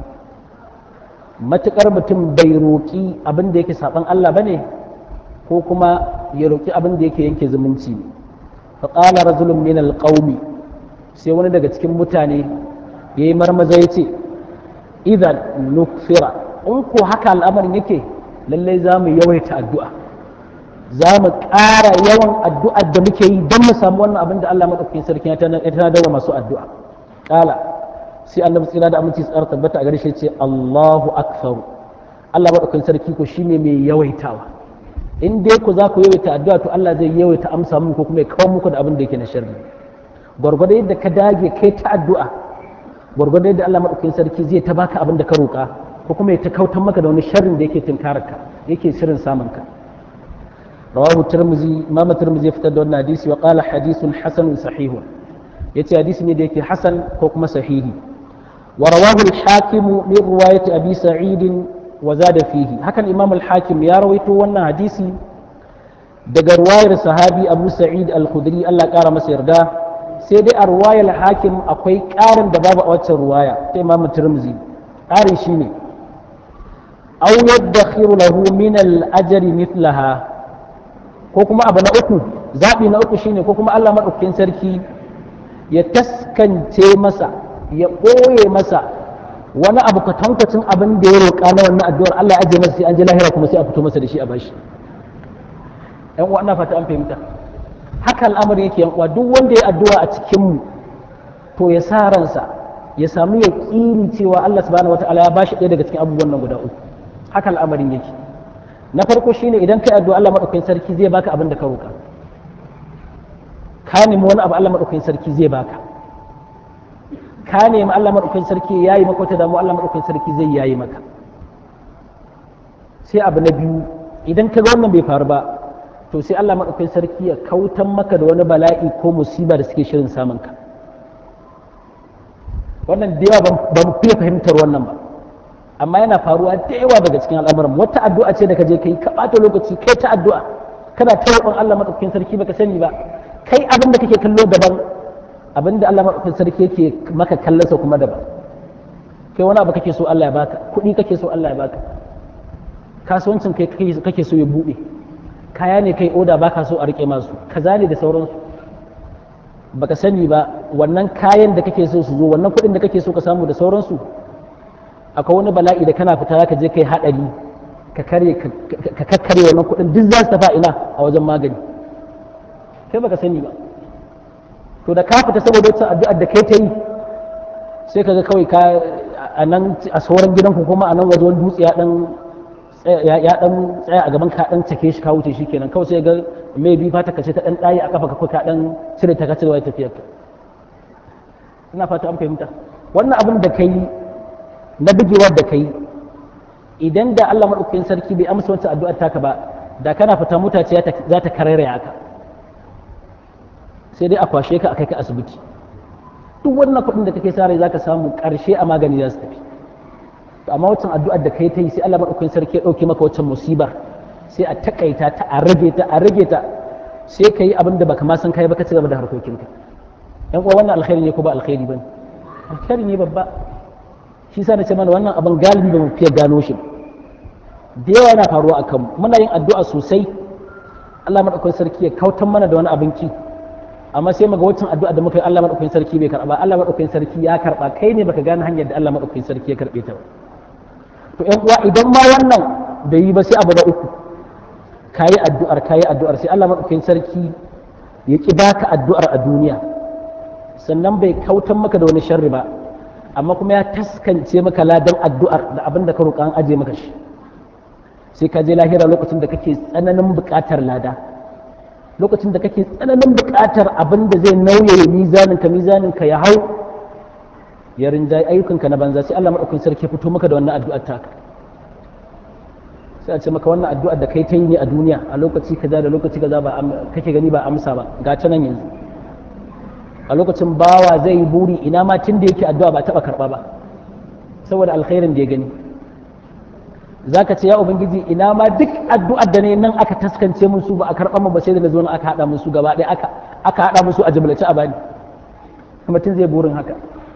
Speaker 1: matukar mutum bai roƙi abin da yake saban Allah bane ko kuma ya roƙi abin da yake yanke zumunci ne faƙala rajulun min alƙaumi sai wani daga cikin mutane ya yi marmaza ya ce idan nukfira in ko haka al'amarin yake lallai za mu yawaita addu'a za mu ƙara yawan addu'ar da muke yi don mu samu wannan abin da Allah maɗaukakin sarki ya tanadar wa masu addu'a ƙala sai annabi tsira da aminci tsara tabbata a gare shi ce Allahu akbar Allah maɗaukakin sarki ko shine mai yawaitawa in dai ku za ku yawaita addu'a to Allah zai yawaita amsa muku kuma ya kawo muku da abin da yake na sharri gwargwado yadda ka dage kai ta addu'a gwargwado yadda Allah madaukakin sarki zai ta baka abin da ka roƙa ko kuma ya ta kautan maka da wani sharrin da yake tunkarar ka yake shirin samun ka rawahu tirmizi imam tirmizi ya fitar da wannan hadisi wa qala hadithun hasanun sahihun yace hadisi ne da yake hasan ko kuma sahihi wa rawahu al-hakim min riwayati abi sa'id وزاد فيه هكذا الإمام الحاكم يا رويته وانا حديثي daga ruwayar sahabi abu sa'id al-khudri Allah ƙara masa yarda sai dai a ruwayar hakim akwai ƙarin da babu a waccan ruwaya ta imam tirmidhi ƙarin shine aw yadakhiru lahu min al-ajri mithlaha ko kuma abu na uku zabi na uku shine ko kuma Allah madaukakin sarki ya taskance masa ya ɓoye masa wani abu ka tankwacin abin da ya roƙa na wannan addu'ar Allah ya ajiye masa sai an ji lahira kuma sai a fito masa da shi a bashi yan uwa ina fata an fahimta haka al'amari yake yan uwa duk wanda ya addu'a a cikin mu to ya sa ransa ya samu yaqini cewa Allah subhanahu wataala ya bashi ɗaya daga cikin abubuwan nan guda uku haka al'amarin yake na farko shine idan kai addu'a Allah madaukakin sarki zai baka abin da ka roƙa ka nemi wani abu Allah madaukakin sarki zai baka ka nemi Allah maɗaukakin sarki ya yi maka wata damu Allah maɗaukakin sarki zai yayi maka sai abu na biyu idan ka ga wannan bai faru ba to sai Allah maɗaukakin sarki ya kautan maka da wani bala'i ko musiba da suke shirin samun ka wannan da yawa ba mu fiye fahimtar wannan ba amma yana faruwa da yawa daga cikin al'amuran wata addu'a ce da ka je kai ka ɓata lokaci kai ta addu'a kana ta roƙon Allah maɗaukakin sarki baka sani ba kai abin da kake kallo daban abinda Allah maɗaukakin sarki yake maka kallonsa kuma daban kai wani abu kake so Allah ya baka kuɗi kake so Allah ya baka kasuwancin kai kake so ya buɗe kaya ne kai oda baka so a rike masu kaza ne da sauransu baka sani ba wannan kayan da kake so su zo wannan kuɗin da kake so ka samu da sauransu akwai wani bala'i da kana fita ka je kai haɗari ka kare ka kakkare wannan kuɗin duk za su tafa ina a wajen magani kai baka sani ba to da ka fita saboda wata addu'ar da kai ta yi sai ka ga kawai ka a nan a sauran gidanku kuma a nan waje wani dutse ya dan ya dan tsaya a gaban ka dan cake shi ka wuce shi kenan kawai sai ga mai bi fata ka ce ta dan ɗaye a kafa ka ka dan cire ta ka cire wai tafiyar ka ina fata an fahimta wannan abin da kai na bugewar da kai idan da Allah madaukakin sarki bai amsa wancan addu'ar taka ba da kana fita mutace za ta karairaya ka sai dai a kwashe ka a kai ka asibiti duk wannan kuɗin da kake sare za ka samu ƙarshe a magani za su tafi to amma wancan addu'ar da kai ta yi sai Allah madaukakin sarki ya ɗauke maka wancan musibar sai a takaita ta a rage ta a rage ta sai ka yi abin da baka ma san kai ba ka ci gaba da harkokinka yan uwa wannan alkhairi ne ko ba alkhairi bane alkhairi ne babba shi sa na ce mana wannan abin galibi ba mu fiye gano shi da yawa yana faruwa a kanmu muna yin addu'a sosai Allah madaukakin sarki ya kautan mana da wani abinci amma sai muga wancan addu'a da muka yi Allah madaukakin sarki bai karba Allah madaukakin sarki ya karba kai ne baka gane hanyar da Allah madaukakin sarki ya karbe ta ba to ƴan uwa idan ma wannan bai yi ba sai abu da uku kayi addu'ar kayi addu'ar sai Allah madaukakin sarki ya ki baka addu'ar a duniya sannan bai kautan maka da wani sharri ba amma kuma ya taskance maka ladan addu'ar da abin da ka roƙa an aje maka shi sai ka je lahira lokacin da kake tsananin buƙatar lada lokacin da kake tsananin buƙatar abin da zai nauye mizanin ka mizanin ka ya hau ya rinjaye ayyukanka na banza sai Allah madaukakin sarki ya fito maka da wannan addu'ar taka sai a ce maka wannan addu'ar da kai ta yi ne a duniya a lokaci kaza da lokaci kaza ba kake gani ba amsa ba ga ta nan yanzu a lokacin bawa zai yi buri ina ma tun da yake addu'a ba taɓa karɓa ba saboda alkhairin da ya gani za ka ce ya ubangiji ina ma duk addu'ar da ne nan aka taskance mun su ba a karɓa mu ba sai da na zo nan aka haɗa mun su gaba ɗaya aka aka haɗa mun su a jimlace a bani kuma tun zai burin haka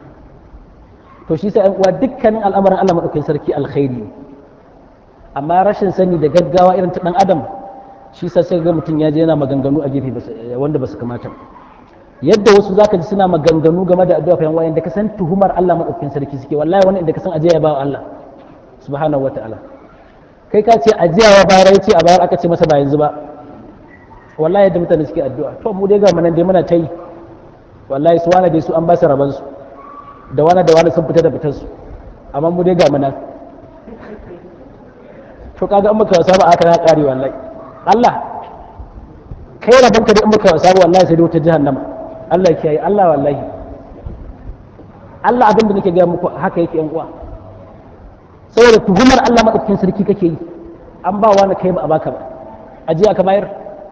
Speaker 1: to shi sai uwa dukkanin al'amarin Allah madaukakin sarki alkhairi ne amma rashin sani da gaggawa irin ta dan adam shi sa sai ga mutum ya je yana maganganu a gefe wanda ba su kamata ba yadda wasu zaka ji suna maganganu game da addu'a fayan wayan da ka san tuhumar Allah madaukakin sarki suke wallahi wani inda ka san ajiya ya bawa Allah subhanahu wataala kai ka ce ajiya wa bayar ya ce a bayar aka ce masa ba yanzu ba wallahi yadda mutane suke addu'a to mu dai ga manan dai muna ta yi wallahi su wani dai su an ba su raban su da wani da wani sun fita da fitar su amma mu dai ga manan to kaga in muka wasa ba aka na kare wallahi Allah kai rabanka da in muka wasa ba wallahi sai dai wata jahannama Allah ya kiyaye Allah wallahi Allah abin da nake gaya muku haka yake yan uwa saboda tuhumar Allah madaukakin sarki kake yi an ba wani kai ba a baka ba ajiya ka bayar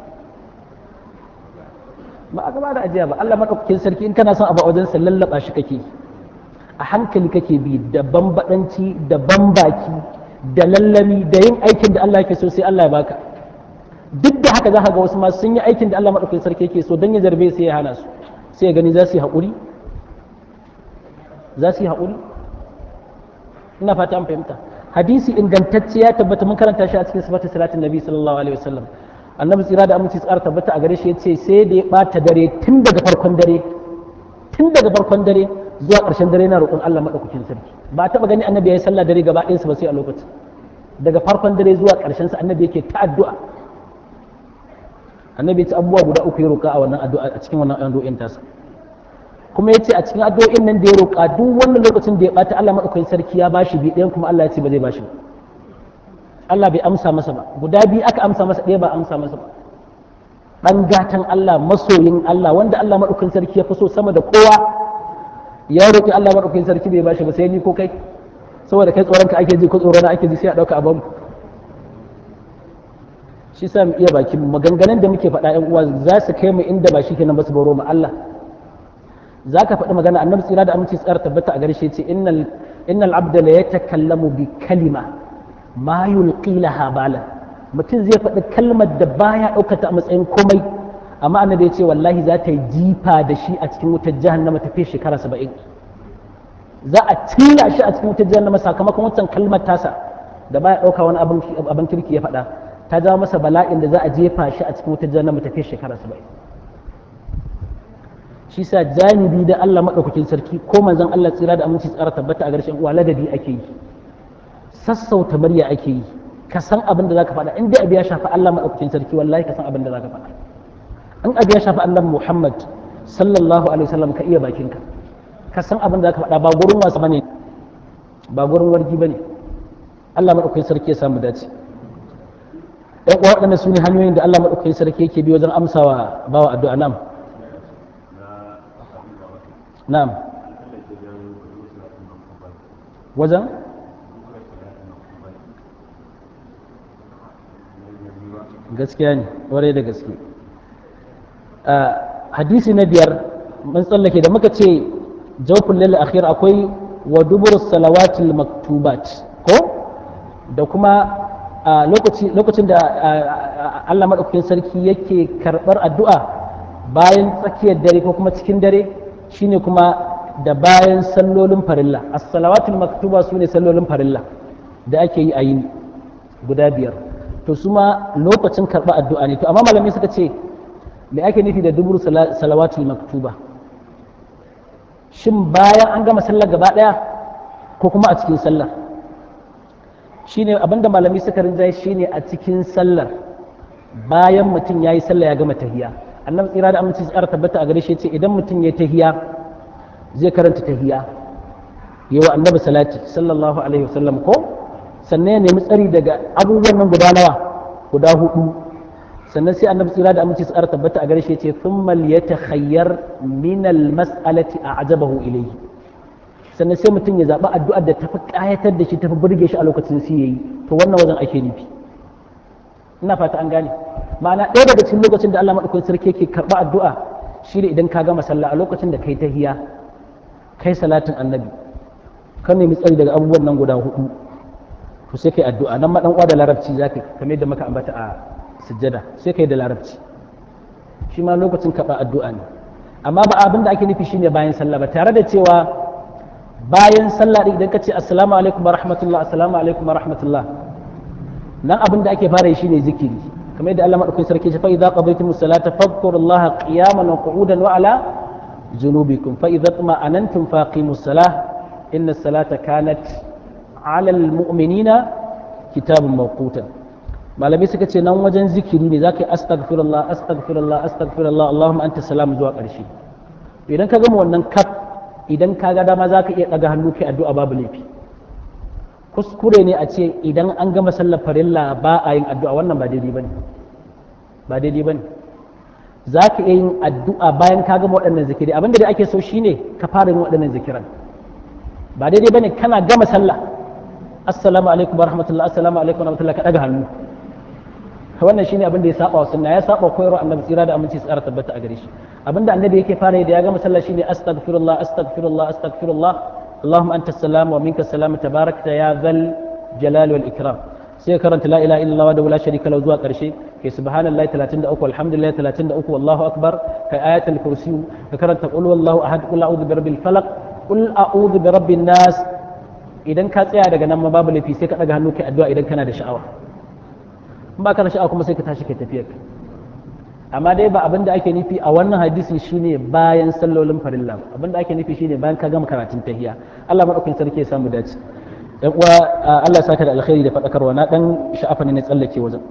Speaker 1: ba aka bada ajiya ba Allah madaukakin sarki in kana son abu a wajen sa lallaba shi kake a hankali kake bi da bambadanci da bambaki da lallami da yin aikin da Allah yake so sai Allah ya baka duk da haka za ka ga wasu ma sun yi aikin da Allah madaukakin sarki yake so dan ya zarbe sai ya hana su sai ya gani za su yi haƙuri za su yi haƙuri ina fata an fahimta hadisi ingantacce ya tabbata mun karanta shi a cikin sifatin salatin nabi sallallahu alaihi wasallam annabi tsira da aminci tsara tabbata a gare shi yace sai da ya bata dare tun daga farkon dare tun daga farkon dare zuwa ƙarshen dare na roƙon Allah madaukakin sarki ba taɓa gani annabi ya yi sallah dare gaba ɗayansa ba sai a lokacin daga farkon dare zuwa ƙarshen sa annabi yake ta addu'a annabi ya ce abubuwa guda uku ya roƙa a wannan addu'a a cikin wannan addu'o'in tasa kuma ya ce a cikin addu'o'in nan da ya roƙa duk wannan lokacin da ya ɓata Allah maɗaukakin sarki ya bashi bi ɗayan kuma Allah ya ce ba zai bashi ba Allah bai amsa masa ba guda biyu aka amsa masa ɗaya ba amsa masa ba ɗan gatan Allah masoyin Allah wanda Allah maɗaukakin sarki ya fi so sama da kowa ya roƙi Allah maɗaukakin sarki bai bashi ba sai ni ko kai saboda kai tsoron ka ake ji ko tsoron ake ji sai a ɗauka a bamu shi sa mu iya baki maganganun da muke faɗa ƴan uwa za su kai mu inda ba shi kenan ba su baro mu Allah za ka faɗi magana annabi tsira da aminci tsara tabbata a gare shi ce innal innal abda la yatakallamu bi kalima ma yulqi laha bala mutum zai faɗi kalmar da baya ɗaukata a matsayin komai amma annabi ya ce wallahi za ta yi jifa da shi a cikin wutar jahannama ta fi shekara saba'in za a cilla shi a cikin wutar jahannama sakamakon wancan kalmar tasa da baya ɗauka wani abin kirki ya faɗa ta jawo masa bala'in da za a jefa shi a cikin wutar jahannama ta fi shekara saba'in shi sa janibi da Allah maɗaukakin sarki ko manzon Allah tsira da aminci tsara tabbata a garshen uwa ladabi ake yi sassauta murya ake yi ka san abin da zaka faɗa in dai abu ya shafi Allah maɗaukakin sarki wallahi ka san abin da zaka faɗa in abu ya shafi Allah Muhammad sallallahu alaihi wasallam ka iya bakinka ka san abin da zaka faɗa ba gurin wasa bane ba gurin wargi bane Allah maɗaukakin sarki ya samu dace ɗan uwa waɗannan su ne hanyoyin da Allah maɗaukakin sarki yake bi wajen amsawa bawa addu'a nam na'am wajen gaskiya ne warai da gaske hadisi na biyar mun tsallake da muka ce jawfin lalle akhir akwai wa dubur salawatil maktubat ko da kuma lokacin da Allah maɗaukakin sarki yake karɓar addu'a bayan tsakiyar dare ko kuma cikin dare shine kuma da bayan sallolin farilla as-salawatul maktuba sune sallolin farilla da ake yi a yini guda biyar to su ma lokacin karɓar addu'a ne to amma malamai suka ce me ake nufi da dubur salawatul maktuba shin bayan an gama sallar gaba ɗaya ko kuma a cikin sallar shine abinda malami suka rinjaye shine a cikin sallar bayan mutum ya yi sallah ya gama tahiya annabi tsira da aminci tsara tabbata a gare shi ce idan mutum ya tahiya zai karanta tahiya yi wa annabi salati sallallahu alaihi wasallam ko sannan ya nemi tsari daga abubuwan nan guda nawa guda hudu sannan sai annabi tsira da aminci tsara tabbata a gare shi ce thumma liyatakhayyar min al-mas'alati a'jabahu ilayhi sannan sai mutum ya zaɓi addu'ar da tafi ƙayatar da shi tafi burge shi a lokacin su yayi to wannan wajen ake nufi ina fata an gane ma'ana ɗaya daga cikin lokacin da Allah madaukakin sarki yake karɓa addu'a shi ne idan ka gama sallah a lokacin da kai tahiya kai salatin annabi ka nemi tsari daga abubuwan nan guda hudu to sai kai addu'a nan ma dan uwa da larabci zaka kamar yadda muka ambata a sujjada sai kai da larabci shi ma lokacin karɓa addu'a ne amma ba abin da ake nufi shine bayan sallah ba tare da cewa bayan sallah idan ka ce assalamu alaikum wa rahmatullah assalamu alaikum wa rahmatullah nan abin da ake fara yi shine zikiri kamar yadda Allah madaukakin sarki ya ce fa idza qadaytumus salata fadhkurullaha qiyaman wa qu'udan wa ala junubikum fa idza tuma'anantum faqimus salah inna salata kanat ala almu'minina kitabun mawqutan malamai suka ce nan wajen zikiri ne zaka yi astaghfirullah astaghfirullah astaghfirullah allahumma anta salam zuwa ƙarshe idan ka gama wannan kaf idan ka ga dama za ka iya ɗaga hannu kai addu'a babu laifi kuskure ne a ce idan an gama sallar farilla ba a yin addu'a wannan ba daidai bane ba daidai bane za ka iya yin addu'a bayan ka gama waɗannan zikiri abinda da ake so shine ka fara yin waɗannan zikiran ba daidai bane kana gama sallah assalamu alaikum wa rahmatullah assalamu alaikum wa rahmatullah ka ɗaga hannu wannan shine abin da ya saba wa sunna ya saba koyarwa annabi tsira da aminci tsara tabbata a gare shi abinda annabi yake fara da ya gama sallah shine astaghfirullah astaghfirullah astaghfirullah allahumma anta salam wa minka salam tabarakta ya zal jalal wal ikram sai karanta la ilaha illallah wa la sharika lahu zuwa karshe kai subhanallahi 33 alhamdulillah 33 wallahu akbar kai ayatul kursi ka karanta qul wallahu ahad qul a'udhu bi rabbil falaq qul a'udhu bi rabbin nas idan ka tsaya daga nan ma babu lafi sai ka daga hannu kai addu'a idan kana da sha'awa in ba ka da sha'awa kuma sai ka tashi kai tafiyar amma dai ba abin da ake nufi a wannan hadisi shine bayan sallolin farilla abin da ake nufi shine bayan ka gama karatun tahiya Allah madaukakin sarki ya samu dace dan uwa Allah saka da alkhairi da fadakarwa na dan sha'afa ne na tsallake wajen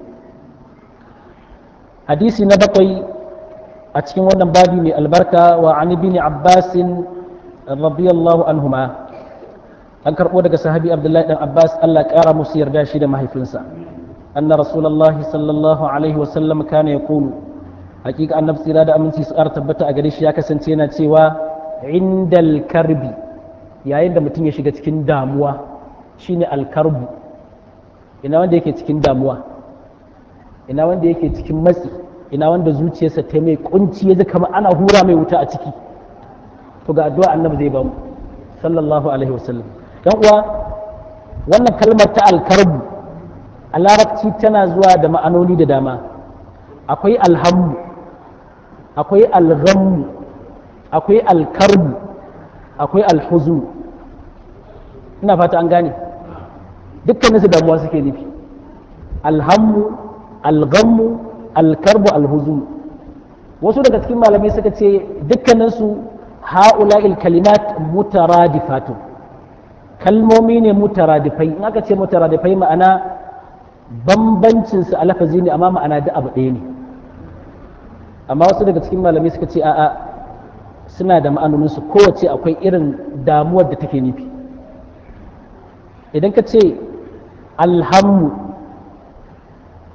Speaker 1: hadisi na bakwai a cikin wannan babi mai albarka wa an ibn Abbas radiyallahu anhuma an karbo daga sahabi Abdullahi dan Abbas Allah kara musu yarda shi da mahaifinsa anna rasulullahi sallallahu alaihi wasallam kana yaqulu hakika annabi tsira da aminci su ƙara tabbata a gare shi ya kasance yana cewa indal karbi yayin da mutum ya shiga cikin damuwa shine alkarbu ina wanda yake cikin damuwa ina wanda yake cikin matsi ina wanda zuciyarsa ta mai kunci ya ji kamar ana hura mai wuta a ciki to ga addu'a annabi zai ba mu sallallahu alaihi wasallam dan uwa wannan kalmar ta alkarbu a larabci tana zuwa da ma'anoni da dama akwai alhammu akwai alghammu akwai alkarbu akwai alhuzu ina fata an gane dukkaninsu damuwa suke nufi alhammu alghammu alkarbu alhuzu wasu daga cikin malamai suka ce dukkaninsu ha'ula'il kalimat mutaradifatu kalmomi ne mutaradifai in aka ce mutaradifai ma'ana bambancinsu a lafazi ne amma ma'ana da abu ɗaya ne amma wasu daga cikin malamai suka ce a'a suna da ma'anoninsu kowace akwai irin damuwar da take nufi idan ka ce alhammu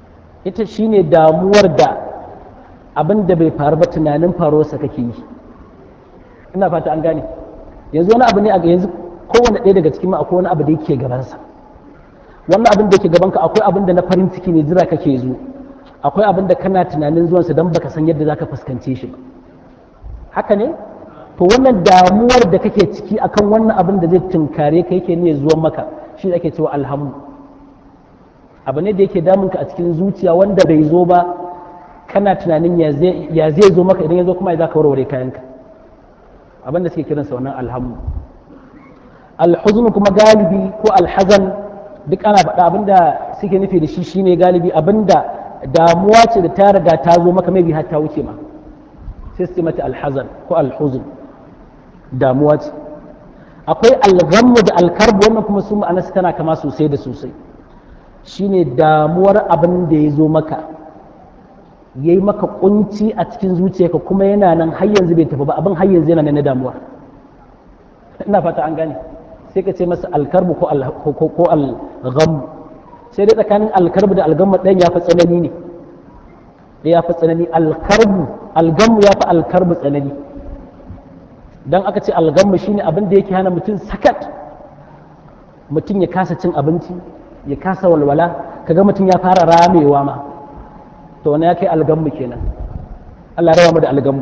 Speaker 1: ita shine damuwar da abin da bai faru ba tunanin faruwarsa kake yi ina fata an gane yanzu wani abu ne a yanzu kowane ɗaya daga cikin akwai wani abu da yake gabansa wannan abin da yake gabanka akwai abin da na farin ciki ne jira kake zo akwai abin da kana tunanin zuwansa don baka san yadda zaka fuskance shi ba haka ne to wannan damuwar da kake ciki akan wannan abin da zai tunkare ka yake ne zuwan maka shi ake cewa alhamu abu ne da yake damunka a cikin zuciya wanda bai zo ba kana tunanin ya zai zo maka idan ya zo kuma ya za ka warware kayanka abin da suke kiransa wannan alhamu alhuzun kuma galibi ko alhazan duk ana faɗa abin da suke nufi da shi shine galibi abin da damuwa ce da ta riga ta zo maka mai har ta wuce ma sai su mata alhazan ko alhuzun damuwa ce akwai alghammu da alkarbu wannan kuma su ma'ana tana kama sosai da sosai shine damuwar abin da ya zo maka ya yi maka kunci a cikin zuciyarka kuma yana nan har yanzu bai tafi ba abin har yanzu yana nan na damuwa ina fata an gane sai ka ce masa alkarbu ko alghammu sai dai tsakanin alkarbu da algammu ɗayan ya fi tsanani ne ya fi tsanani alkarbu algammu ya fi alkarbu tsanani dan aka ce algammu shine abin da yake hana mutum sakat mutum ya kasa cin abinci ya kasa walwala kaga mutum ya fara ramewa ma to wani ya kai algammu kenan Allah rawa mu da algammu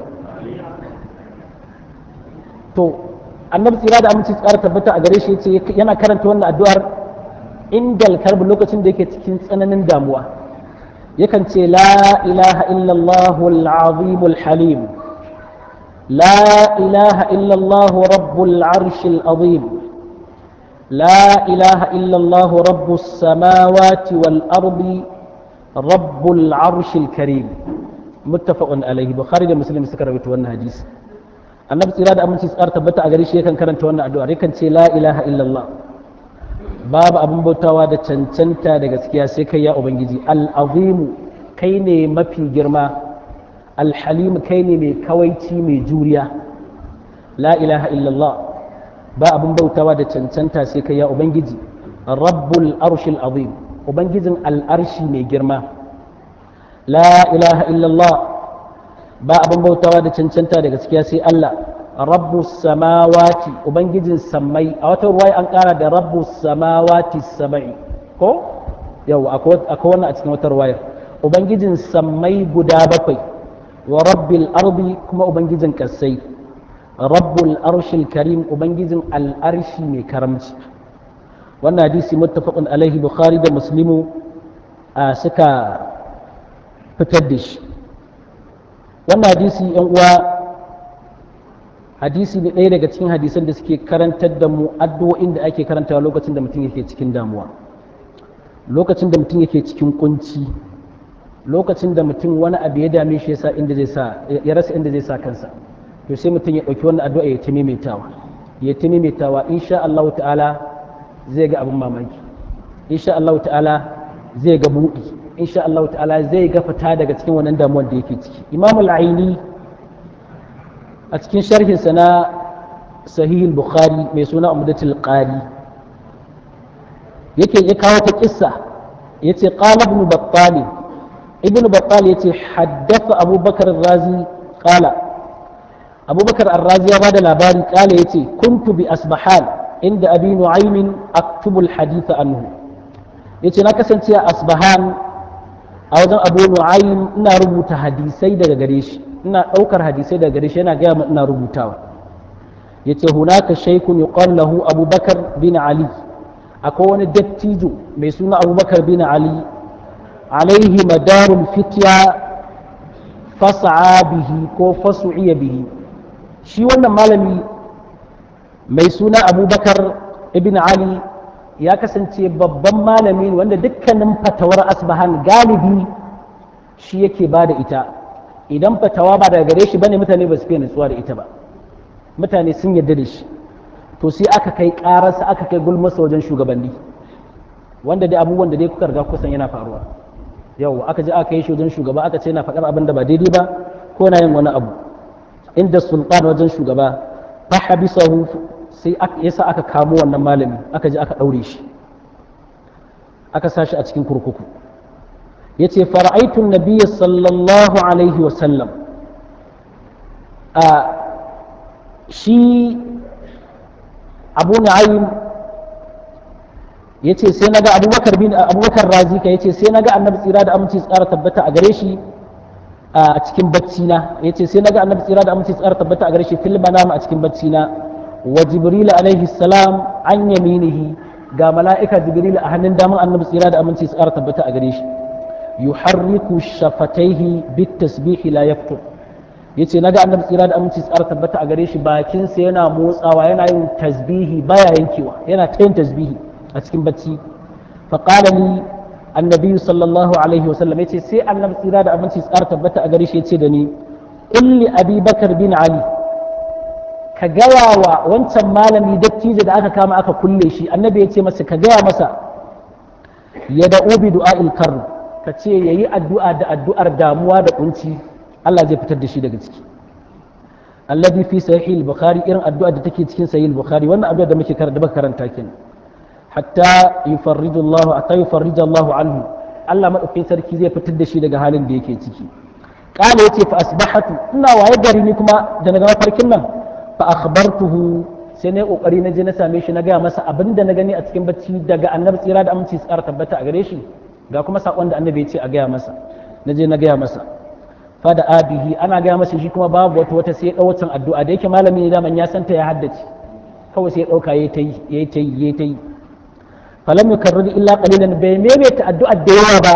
Speaker 1: to annabi tsira da aminci tsara tabbata a gare shi yace yana karanta wannan addu'ar indal karbu lokacin da yake cikin tsananin damuwa yakan ce la ilaha illallah al-azim al-halim la ilaha illallah rabbul arsh al-azim لا إله إلا الله رب السماوات والأرض رب العرش الكريم متفق عليه بخاري ومسلم سكر wannan hadisi annabi tsira da aminci tsar tabbata a gare shi yakan karanta wannan addu'a yakan ce la ilaha illallah babu abin bautawa da cancanta da gaskiya sai kai ya ubangiji al-azim kai ne mafi girma al-halim kai ne mai kawaici mai juriya la ilaha illallah ba abin bautawa da cancanta sai kai ya ubangiji rabbul arshil azim ubangijin al'arshi mai girma la ilaha illallah ba abin bautawa da cancanta da gaskiya sai Allah rabbu samawati ubangijin sammai a wata ruwaya an kara da rabbu samawati sama'i ko yau akwai wannan a cikin wata ruwayar ubangijin sammai guda bakwai wa rabbil ardi kuma ubangijin kasai rabbul arshil karim ubangijin al'arshi mai karamci wannan hadisi muttafaqun alaihi bukhari da muslimu suka fitar da shi wannan hadisi yan uwa hadisi ne ɗaya daga cikin hadisan da suke karantar da mu addu'o'in da ake karantawa lokacin da mutum yake cikin damuwa lokacin da mutum yake cikin kunci lokacin da mutum wani abu ya dame shi yasa inda zai sa ya rasa inda zai sa kansa to sai mutum ya ɗauki wannan addu'a ya ta maimaitawa ya ta maimaitawa insha Allah ta'ala zai ga abin mamaki insha Allah ta'ala zai ga buɗi insha Allah ta'ala zai ga fita daga cikin wannan damuwar da yake ciki Imam al-Aini a cikin sharhinsa na Sahih al-Bukhari mai suna Umdatul Qari yake ya kawo ta kissa yace qala ibn Battal ibn Battal yace haddatha Abu Bakar razi qala Abu Bakar ar-Razi ya bada labari qala yace kuntu bi asbahan inda abi nu'aymin aktubu al-hadith anhu yace na kasance a asbahan a wajen abu nu'aym ina rubuta hadisai daga gare shi ina daukar hadisai daga gare shi yana gaya min ina rubutawa yace hunaka shaykun yuqal lahu abubakar bin ali akwai wani dattijo mai suna abubakar bin ali alaihi madarul fitya fas'a bihi ko fasu'iya bihi shi wannan malami mai suna abubakar ibn ali ya kasance babban malami wanda dukkanin fatawar asbahan galibi shi yake ba da ita idan fatawa ba daga gare shi bane mutane ba su fiye nutsuwa da ita ba mutane sun yarda da shi to sai aka kai kararsa aka kai gulmasa wajen shugabanni wanda dai abubuwan da dai kuka riga kusan yana faruwa yau aka je aka yi shi wajen shugaba aka ce yana faɗar abin da ba daidai ba ko na yin wani abu inda sultan wajen shugaba fa habisahu sai yasa aka kamo wannan malami aka je aka ɗaure shi aka sa shi a cikin kurkuku yace fara'aitun nabiyya sallallahu alaihi wasallam a shi abu na'im ya ce sai naga abubakar bin abubakar razika ya ce sai naga annabi tsira da aminci tsara tabbata a gare shi a cikin bacci na ya ce sai naga annabi tsira da aminci tsara tabbata a gare shi fil manam a cikin bacci na wa jibril alaihi salam an yaminihi ga mala'ika jibril a hannun daman annabi tsira da aminci tsara tabbata a gare shi yuharriku shafataihi bit tasbihi la yaftur yace naga annabi tsira da aminci tsara tabbata a gare shi bakin sa yana motsawa yana yin tasbihi baya yankewa yana ta yin tasbihi a cikin bacci fa qala li annabi sallallahu alaihi wasallam yace sai annabi tsira da aminci tsara tabbata a gare shi yace da ni qul li abi bakar bin ali ka gaya wa wancan malami dattijo da aka kama aka kulle shi annabi ya ce masa ka gaya masa ya da ubi du'a'il karr ka ce ya yi addu'a da addu'ar damuwa da kunci Allah zai fitar da shi daga ciki alladhi fi sahih al-bukhari irin addu'a da take cikin sahih al-bukhari wannan addu'a da muke karanta baka karanta kenan hatta yufarriju Allah hatta yufarriju Allah anhu Allah madaukakin sarki zai fitar da shi daga halin da yake ciki qala yace fa asbahatu ina waye gari ni kuma da daga mafarkin nan fa akhbartuhu sai na kokari na je na same shi na gaya masa abin da na gani a cikin bacci daga annabi tsira da aminci tsara tabbata a gare shi ga kuma sakon da annabi ya ce a gaya masa na je na gaya masa fada abihi ana gaya masa shi kuma babu wata wata sai ya dau wancan addu'a da yake malami ne daman ya santa ya haddace kawai sai ya dauka yayi tayi yayi tayi yayi tayi falam yukarrir illa qalilan bai maimaita addu'a da yawa ba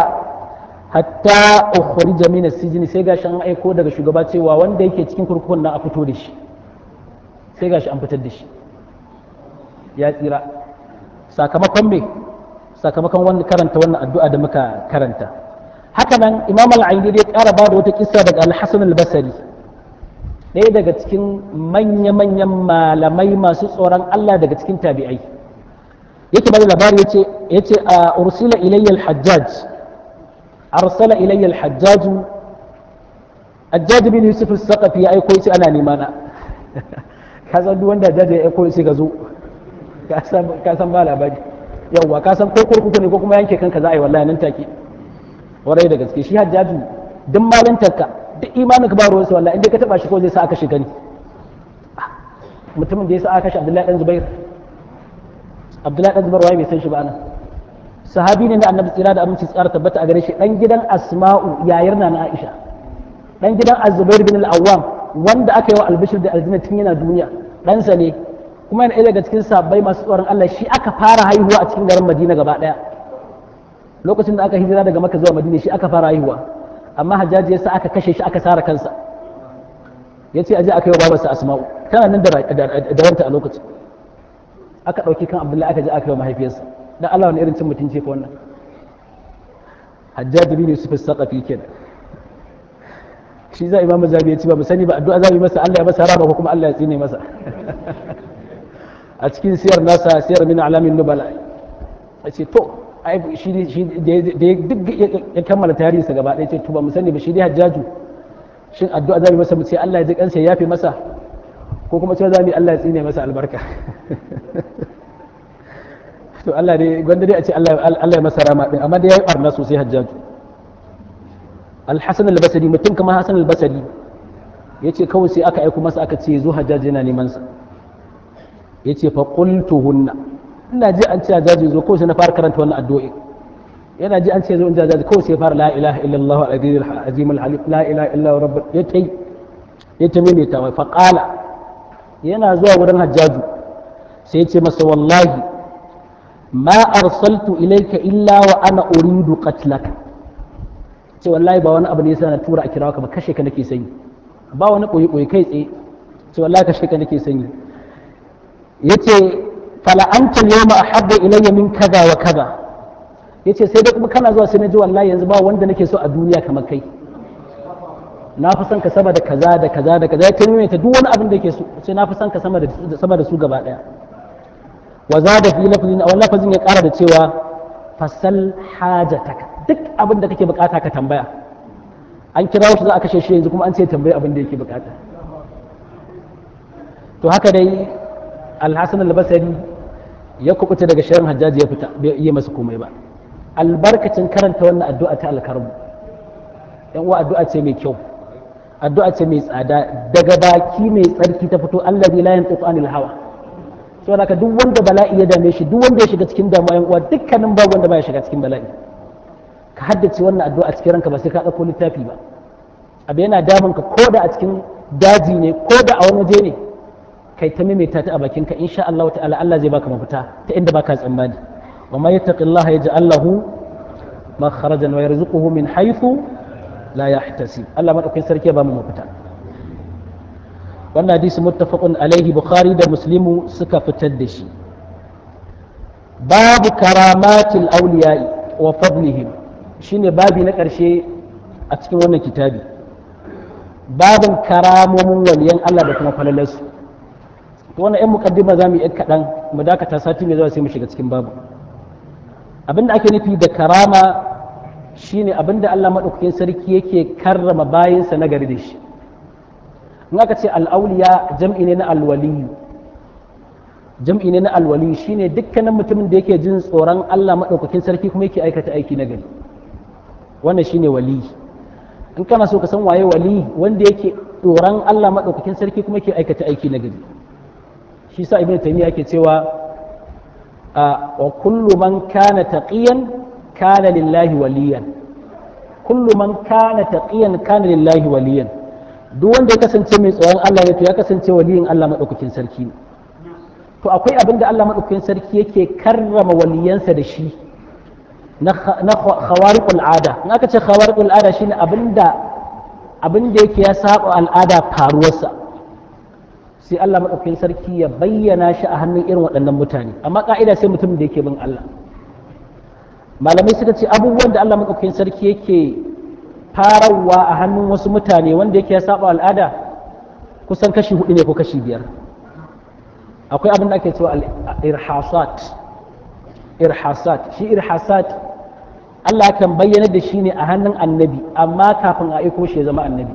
Speaker 1: hatta ukhrija min as-sijn sai gashi an aiko daga shugaba cewa wanda yake cikin kurkukun nan a fito da shi sai gashi an fitar da shi ya tsira sakamakon me sakamakon wanda karanta wannan addu'a da muka karanta haka nan imam al-aini dai ƙara ba da wata kissa daga al-hasan al-basri ɗaya daga cikin manya-manyan malamai masu tsoron Allah daga cikin tabi'ai yake bada labari yace yace a ursila ilayya al-hajjaj arsala ilayya al-hajjaj Hajjaj bin Yusuf al-Saqafi ya aiko yace ana nema na ka san duk wanda jaje ya koyi sai ka zo ka san ba labari yawwa ka san ko kurkuku ne ko kuma yanke kanka za a yi wallahi nan take warai da gaske shi hajjaju duk malantarka duk imanin ka ba ruwansa wallahi inda ka taba shi ko zai sa aka shiga ni mutumin da ya sa aka shi Abdullahi dan Zubair Abdullahi dan Zubair waye bai san shi ba anan sahabi ne da annabi tsira da aminci tsara tabbata a gare shi dan gidan Asma'u yayar na Aisha dan gidan Az-Zubair bin al-Awwam wanda aka yi wa albishir da aljanna tun yana duniya ɗansa ne kuma yana daga cikin sabbai masu tsoron Allah shi aka fara haihuwa a cikin garin Madina gaba ɗaya lokacin da aka hijira daga Makka zuwa Madina shi aka fara haihuwa amma Hajjaji yasa aka kashe shi aka sara kansa yace aje aka yi wa babarsa Asma'u tana nan da wanta a lokacin aka ɗauki kan Abdullahi aka je aka yi wa mahaifiyarsa dan Allah wani irin cin mutunci ko wannan Hajjaji bin Yusuf as-Saqafi kenan shi za imam zabi ya ci ba mu sani ba addu'a zabi masa Allah ya masa rama ko kuma Allah ya tsine masa a cikin siyar nasa siyar min alamin nubala a ce to ai shi shi da duk ya kammala tarihinsa gaba ɗaya ce to ba mu sani ba shi dai hajjaju shin addu'a zabi masa mu ce Allah ya ji kansa ya yafe masa ko kuma cewa zabi Allah ya tsine masa albarka to Allah dai gwanda dai a ce Allah ya masa rama din amma dai yayi barna sosai hajjaju alhassan albasari mutum kama hassan albasari ya ce kawai sai aka aiko masa aka ce zo hajjaji yana neman sa ya ce fa hunna ina ji an ce hajjaji zo kawai sai na fara karanta wannan addu'o'i yana ji an ce zo in hajjaji kawai sai fara la ilaha illallah al-azim al-halim la ilaha illa rabb ya tai ya ta maimaita wa fa qala yana zuwa wurin hajjaju sai ya ce masa wallahi ma arsaltu ilayka illa wa ana uridu qatlaka ce wallahi ba wani abu ne yasa na tura a kirawa ka ba kashe ka nake sanyi ba wani koyi koyi kai tsaye ce wallahi kashe ka nake sanyi yace fala anta yawma ahabba ilayya min kaza wa kaza yace sai dai kuma kana zuwa sai na ji wallahi yanzu ba wanda nake so a duniya kamar kai na fi son ka sama da kaza da kaza da kaza ya ta ta duk wani abin da yake so sai na fi son ka sama da sama da su gaba daya wa zada fi lafzin aw lafzin ya kara da cewa fasal hajataka duk abin da kake bukata ka tambaya an kira shi za a kashe shi yanzu kuma an ce tambayi abin da yake bukata to haka dai alhassan albasari ya kubuta daga shirin hajjaji ya fita bai iya masa komai ba albarkacin karanta wannan addu'a ta alkarbu yan uwa addu'a ce mai kyau addu'a ce mai tsada daga baki mai tsarki ta fito allazi la yantiqu anil hawa saboda haka duk wanda bala'i ya dame shi duk wanda ya shiga cikin damuwa yan uwa dukkanin babu wanda baya shiga cikin bala'i ka haddace wannan addu'a cikin ranka ba sai ka dauko littafi ba abu yana damun ka ko da a cikin daji ne ko da a wani waje ne kai ta maimaita ta a bakinka insha Allah ta'ala Allah zai baka mafita ta inda baka tsammani wa ma yattaqillaha yaj'al lahu makharajan wa yarzuquhu min haythu la yahtasib Allah madaukakin sarki ya ba mu mafita wannan hadisi muttafaqun alaihi bukhari da muslimu suka fitar da shi babu karamatil awliya'i wa fadlihim shine babi na ƙarshe a cikin wannan kitabi babin karamomin waliyan Allah da kuma falalarsu to wannan yan mukaddima za mu yi kaɗan mu dakata sati mai zuwa sai mu shiga cikin babu abinda ake nufi da karama shine abinda Allah maɗaukakin sarki yake karrama bayansa na gari da shi in aka ce al'auliya jam'i ne na alwali jam'i ne na alwali shine dukkanin mutumin da yake jin tsoron Allah maɗaukakin sarki kuma yake aikata aiki na gari wannan shine wali in kana so ka san waye wali wanda yake tsoron Allah maɗaukakin sarki kuma yake aikata aiki na gari shi sa ibn taymiya yake cewa wa kullu man kana taqiyan kana lillahi waliyan kullu man kana taqiyan kana lillahi waliyan duk wanda ya kasance mai tsoron Allah ne to ya kasance waliyin Allah maɗaukakin sarki ne to akwai abin da Allah maɗaukakin sarki yake karrama waliyansa da shi na khawariqul ada in aka ce khawariqul ada shine abinda abinda yake ya saba al'ada faruwarsa sai Allah maɗaukakin sarki ya bayyana shi a hannun irin waɗannan mutane amma ka'ida sai mutum da yake bin Allah malamai suka ce abubuwan da Allah maɗaukakin sarki yake farawa a hannun wasu mutane wanda yake ya saba al'ada kusan kashi hudu ne ko kashi biyar akwai abin da ake cewa irhasat irhasat shi irhasat Allah kan bayyana da shi ne a hannun annabi amma kafin a aiko shi ya zama annabi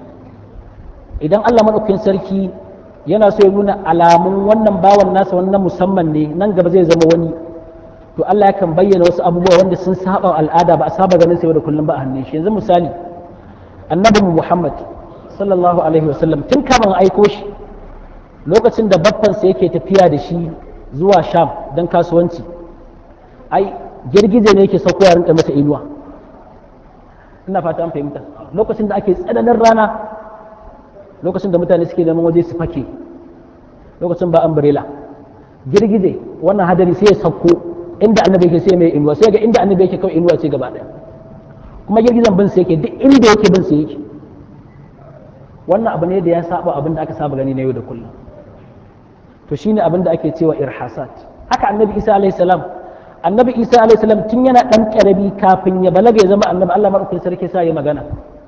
Speaker 1: idan Allah maɗaukakin sarki yana so ya nuna alamun wannan bawan nasa wannan musamman ne nan gaba zai zama wani to Allah yakan bayyana wasu abubuwa wanda sun saba al'ada ba a saba ganin sai da kullum ba a hannun shi yanzu misali annabi Muhammad sallallahu alaihi wasallam tun kafin aiko shi lokacin da baffansa yake tafiya da shi zuwa sham don kasuwanci ai girgije ne yake sauko ya rinka masa inuwa ina fata an fahimta lokacin da ake tsananin rana lokacin da mutane suke neman waje su fake lokacin ba umbrella girgije wannan hadari sai ya sauko inda annabi yake sai mai inuwa sai ga inda annabi yake kawai inuwa ce gaba daya kuma girgijen bin sai yake duk inda yake bin sai yake wannan abu ne da ya saba abin da aka saba gani na yau da kullum to shine abin da ake cewa irhasat haka annabi isa alayhi salam annabi isa alayhi salam tun yana dan karabi kafin ya balaga ya zama annabi Allah madaukakin sarki sa ya magana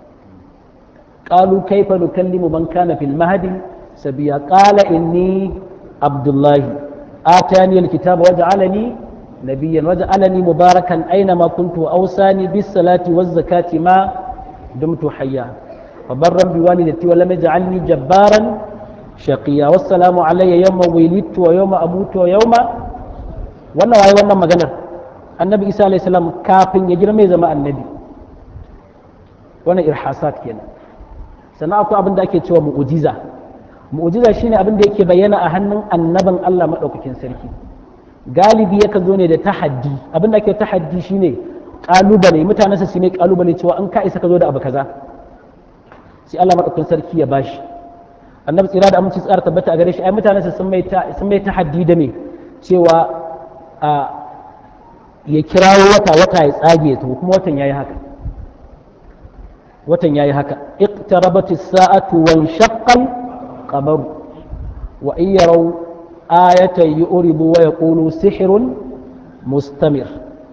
Speaker 1: qalu kayfa nukallimu man kana fil mahdi sabiya qala inni abdullah atani alkitaba waj'alani nabiyyan waj'alani mubarakan aina kuntu wa awsani bis salati waz zakati ma dumtu hayya فبرا بوالدتي ولم يجعلني جبارا شقيا والسلام علي يوم ولدت ويوم اموت ويوم wannan waye wannan maganar annabi isa alayhi salam kafin ya girma ya zama annabi wannan irhasat kenan sannan akwai abin da ake cewa mu'ujiza mu'ujiza shine abin da yake bayyana a hannun annabin Allah madaukakin sarki galibi yakan zo ne da tahaddi abin da ake tahaddi shine kalubale mutanensa su ne kalubale cewa an ka isa ka zo da abu kaza sai Allah madaukakin sarki ya bashi annabi tsira da aminci tsara tabbata a gare shi ai mutanen sa sun mai sun mai tahaddi da me cewa a ya kirawo wata wata ya tsage to kuma watan yayi haka watan yayi haka iqtarabat as-sa'atu wa inshaqqa al-qamar wa in yaraw ayatan yu'ridu wa yaqulu sihrun mustamir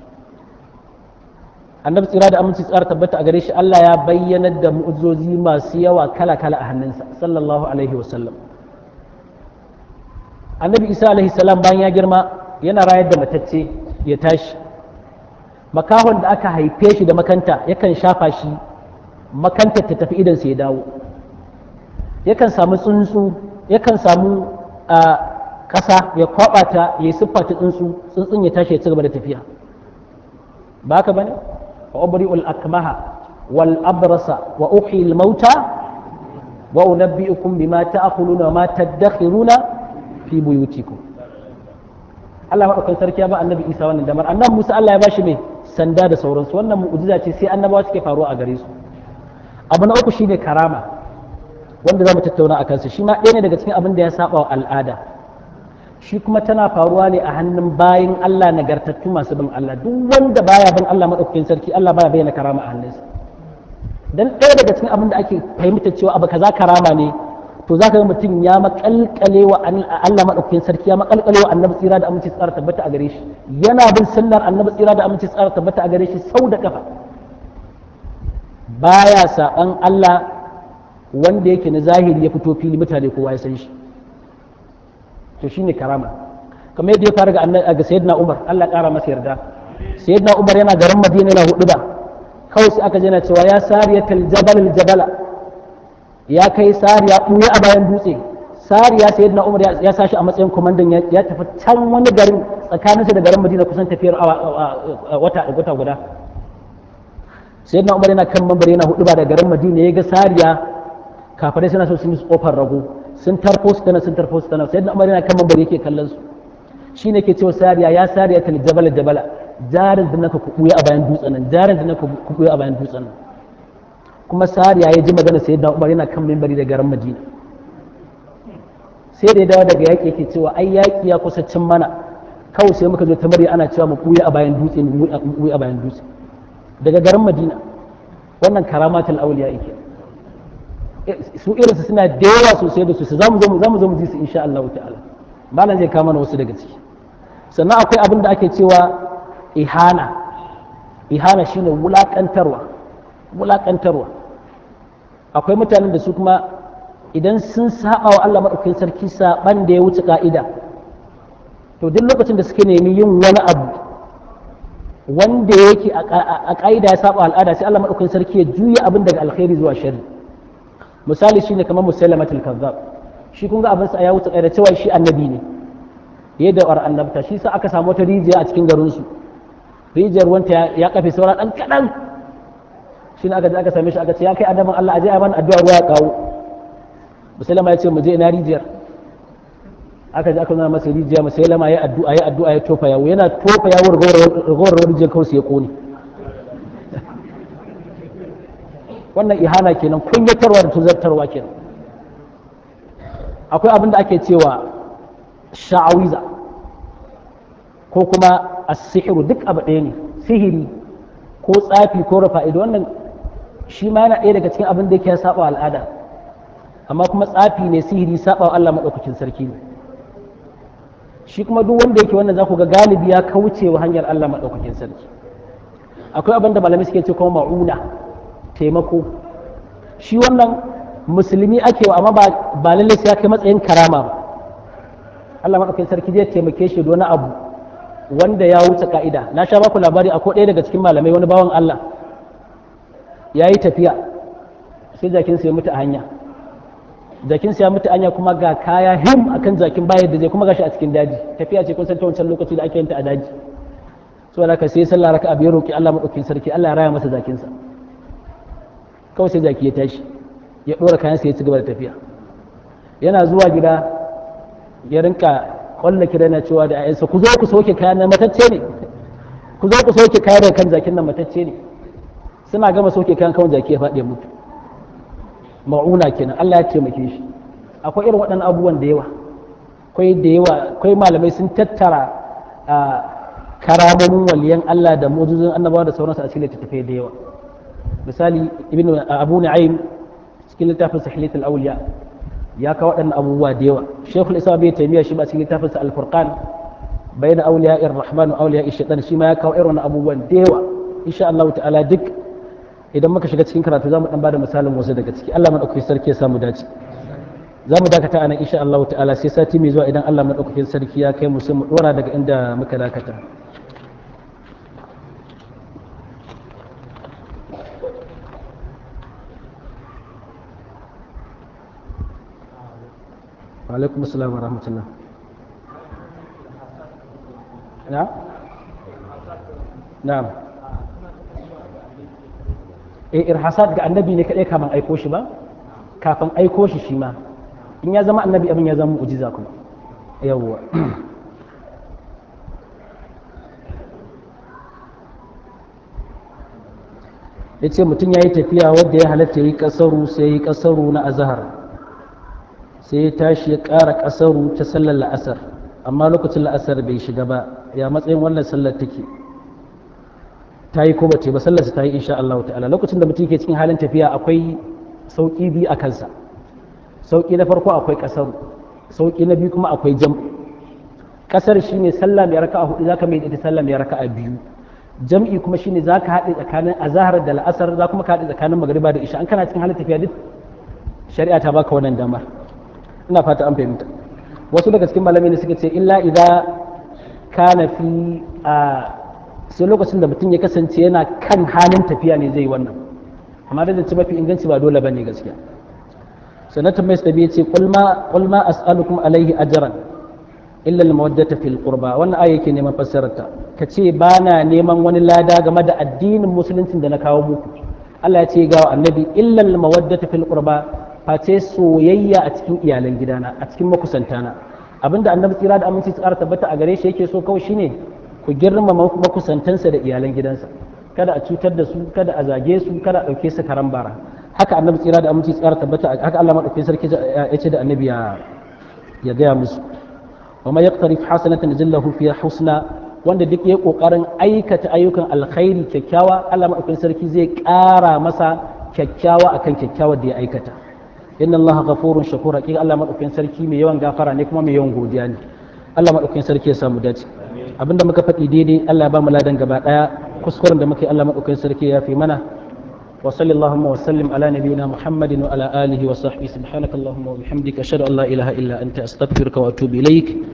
Speaker 1: annabi tsira da aminci tsara tabbata a gare shi Allah ya bayyanar da mu'ujizozi masu yawa kala-kala a hannunsa sallallahu alaihi wasallam annabi isa alaihi salam bayan ya girma yana rayar da matacce ya tashi makahon da aka haife shi da makanta yakan shafa shi makantar ta tafi idansa ya dawo yakan samu tsuntsu yakan samu ƙasa ya kwaɓa ta ya yi siffa ta tsuntsu tsuntsun ya tashi ya ci gaba da tafiya ba ka bane wa ubri'ul akmaha wal abrasa wa uhyi al mauta wa unabbi'ukum bima ta'kuluna wa ma tadakhiruna fi buyutikum Allah madaukakin sarki ya ba annabi Isa wannan damar annabi Musa Allah ya bashi mai sanda da sauransu wannan mu'jiza ce sai annabawa suke faruwa a gare su abu na uku shine karama wanda za mu tattauna a kansa shi ma ɗaya ne daga cikin abin da ya saba wa al'ada shi kuma tana faruwa ne a hannun bayin Allah nagartattu masu bin Allah duk wanda baya bin Allah madaukakin sarki Allah baya bayyana karama a hannunsa dan ɗaya daga cikin abin da ake fahimta cewa abu kaza karama ne to zaka ga mutum ya makalkale wa Allah madaukakin sarki ya makalkale wa annabi tsira da aminci tsara tabbata a gare shi yana bin sunnar annabi tsira da aminci tsara tabbata a gare shi sau da kafa baya saban Allah wanda yake na zahiri ya fito fili mutane kowa ya san shi to shine karama kamar yadda ya fara ga annabi ga sayyidina Umar Allah kara masa yarda sayyidina Umar yana garin Madina yana hudu ba kawai sai aka jana cewa ya sariyatal jabal al jabala ya kai sariya buye a bayan dutse sariya sayyidina Umar ya sashi a matsayin komandan ya tafi can wani garin tsakaninsa da garin Madina kusan tafiyar wata wata guda sayyidina Umar yana kan mambar yana hudu ba da garin Madina ya ga sariya kafirai suna so sun yi kofar rago sun tarfo su tana sun tarfo su tana sayyidina umar yana kan mambar yake kallon su shine ke cewa sariya ya sariya ta jabala jabala jarin da naka kubuya a bayan dutsen nan jarin da naka kubuya a bayan dutsen nan kuma sariya ya ji magana sayyidina umar yana kan mimbari da garin madina sai da ya dawo daga yaƙi yake cewa ai yaƙi ya kusa cin mana kawai sai muka zo ta murya ana cewa mu kuya a bayan dutse mu kuya a bayan dutse daga garin madina wannan karamatul auliya yake su irinsu suna da yawa sosai da sosai za mu zo mu ji su insha Allah ta'ala malam zai kama wasu daga ciki sannan akwai abin da ake cewa ihana ihana shine wulakantarwa wulakantarwa akwai mutanen da su kuma idan sun saba wa Allah madaukakin sarki saban da ya wuce ka'ida to duk lokacin da suke nemi yin wani abu wanda yake a ka'ida ya saba al'ada sai Allah madaukakin sarki ya juya abin daga alkhairi zuwa sharri misali shine kamar musallamatul kazzab shi kun ga abin sa ya wuce da cewa shi annabi ne ya da war annabta shi sa aka samu wata rijiya a cikin garin su rijiyar wanta ya kafe saura dan kadan shi ne aka je aka same shi aka ce ya kai adamin Allah aje a bani addu'a ruwa ya kawo musallama ya ce mu je ina rijiyar aka je aka nuna masa rijiya musallama ya addu'a ya addu'a ya tofa yawo yana tofa yawo ragowar rijiyar kawai sai ya kone wannan ihana kenan kunyatarwa da tuzartarwa kenan akwai abin da ake cewa sha'awiza ko kuma asihiru duk abu ɗaya ne sihiri ko tsafi ko rufa ido wannan shi ma yana ɗaya daga cikin abin da yake saba al'ada amma kuma tsafi ne sihiri saba Allah maɗaukakin sarki ne shi kuma duk wanda yake wannan za ku ga galibi ya kauce wa hanyar Allah maɗaukakin sarki akwai abin da malamai suke ce kuma ma'una taimako shi wannan musulmi ake wa amma ba lallai sai ya kai matsayin karama ba Allah maɗaukakin sarki zai taimake shi wani abu wanda ya wuce ka'ida na sha baku labari akwai ɗaya daga cikin malamai wani bawan Allah ya yi tafiya sai jakin ya mutu a hanya jakin ya mutu a hanya kuma ga kaya him akan jakin bayar da zai kuma gashi a cikin daji tafiya ce kun san ta wancan lokaci da ake yin ta a daji saboda haka sai sallah raka abu ya roki Allah maɗaukakin sarki Allah ya raya masa jakinsa kawai sai jaki ya tashi ya ɗora kayansa ya ci gaba da tafiya yana zuwa gida ya rinka kwalla kira na cewa da ayansa ku zo ku soke kayan nan matacce ne ku zo ku soke kayan daga kan jakin nan matacce ne suna gama soke kayan kawai jaki ya faɗi ya mutu ma'una kenan Allah ya taimake shi akwai irin waɗannan abubuwan da yawa akwai da yawa akwai malamai sun tattara karamomin waliyan Allah da mujizun annabawa da sauransu a cikin littattafai da yawa misali ibn abu na'im cikin littafin sahihatul awliya ya kawo waɗannan abubuwa da yawa shekul islam bai taimiya shi ba cikin littafin sa al-furqan bayna awliya ar-rahman wa awliya ash-shaytan shi ma ya kawo irin abubuwan da yawa insha Allah ta'ala duk idan muka shiga cikin karatu zamu dan bada misalin wasu daga ciki Allah madaukakin sarki ya samu dace za mu dakata anan insha Allah ta'ala sai sati mai zuwa idan Allah madaukakin sarki ya kai mu sai mu dora daga inda muka dakata وعليكم السلام ورحمة الله نعم نعم eh irhasat ga annabi ne kadai kafin aiko shi ba kafin aiko shi shi ma in ya zama annabi abin ya zama mu'jiza kuma yawwa ya ce mutum ya yi tafiya wadda ya halatta ya yi kasaru sai ya yi kasaru na azahar sai ya tashi ya ƙara kasaru ta sallar la'asar amma lokacin la'asar bai shiga ba ya matsayin wannan sallar take ta yi ko bace ba sallarsa ta yi insha Allah ta'ala lokacin da mutum ke cikin halin tafiya akwai sauƙi biyu a kansa sauƙi na farko akwai kasaru sauƙi na biyu kuma akwai jam kasar shine sallah mai raka'a hudu zaka mai ita sallah mai raka'a biyu jam'i kuma shine za ka haɗe tsakanin azahar da la'asar za kuma ka haɗe tsakanin magariba da isha an kana cikin halin tafiya duk shari'a ta baka wannan damar ina fata an fahimta wasu daga cikin malamai ne suka ce illa idza kana fi a sai lokacin da mutum ya kasance yana kan halin tafiya ne zai wannan amma da ce mafi inganci ba dole bane gaskiya sanatan mai sabi ya ce qul ma as'alukum alaihi ajran illa al-mawaddata fil qurba wannan aya yake neman fassararta ka ce ba na neman wani lada game da addinin musuluncin da na kawo muku Allah ya ce ga annabi illa al-mawaddata fil qurba face soyayya a cikin iyalan gidana a cikin makusantana abinda annabi tsira da aminci tsara tabbata a gare shi yake so kawai shine ku girmama makusantansa da iyalan gidansa kada a cutar da su kada a zage su kada a dauke su karan bara haka annabi tsira da aminci tsara tabbata haka Allah madaukakin sarki ya ce da annabi ya ya gaya musu وما يقترف حسنة نزله فيها حسنى wanda duk ya kokarin aikata ayyukan alkhairi kyakkyawa Allah madaukakin sarki zai ƙara masa kyakkyawa akan kyakkyawar da ya aikata inna Allah ghafurun shakur hakika Allah madaukakin sarki mai yawan gafara ne kuma mai yawan godiya ne Allah madaukakin sarki ya samu dace abinda muka faɗi daidai Allah ya ba mu ladan gaba daya kuskuren da muke Allah madaukakin sarki ya fi mana وصل اللهم وسلم على نبينا محمد وعلى آله وصحبه سبحانك اللهم وبحمدك أشهد أن لا إله إلا أنت أستغفرك وأتوب إليك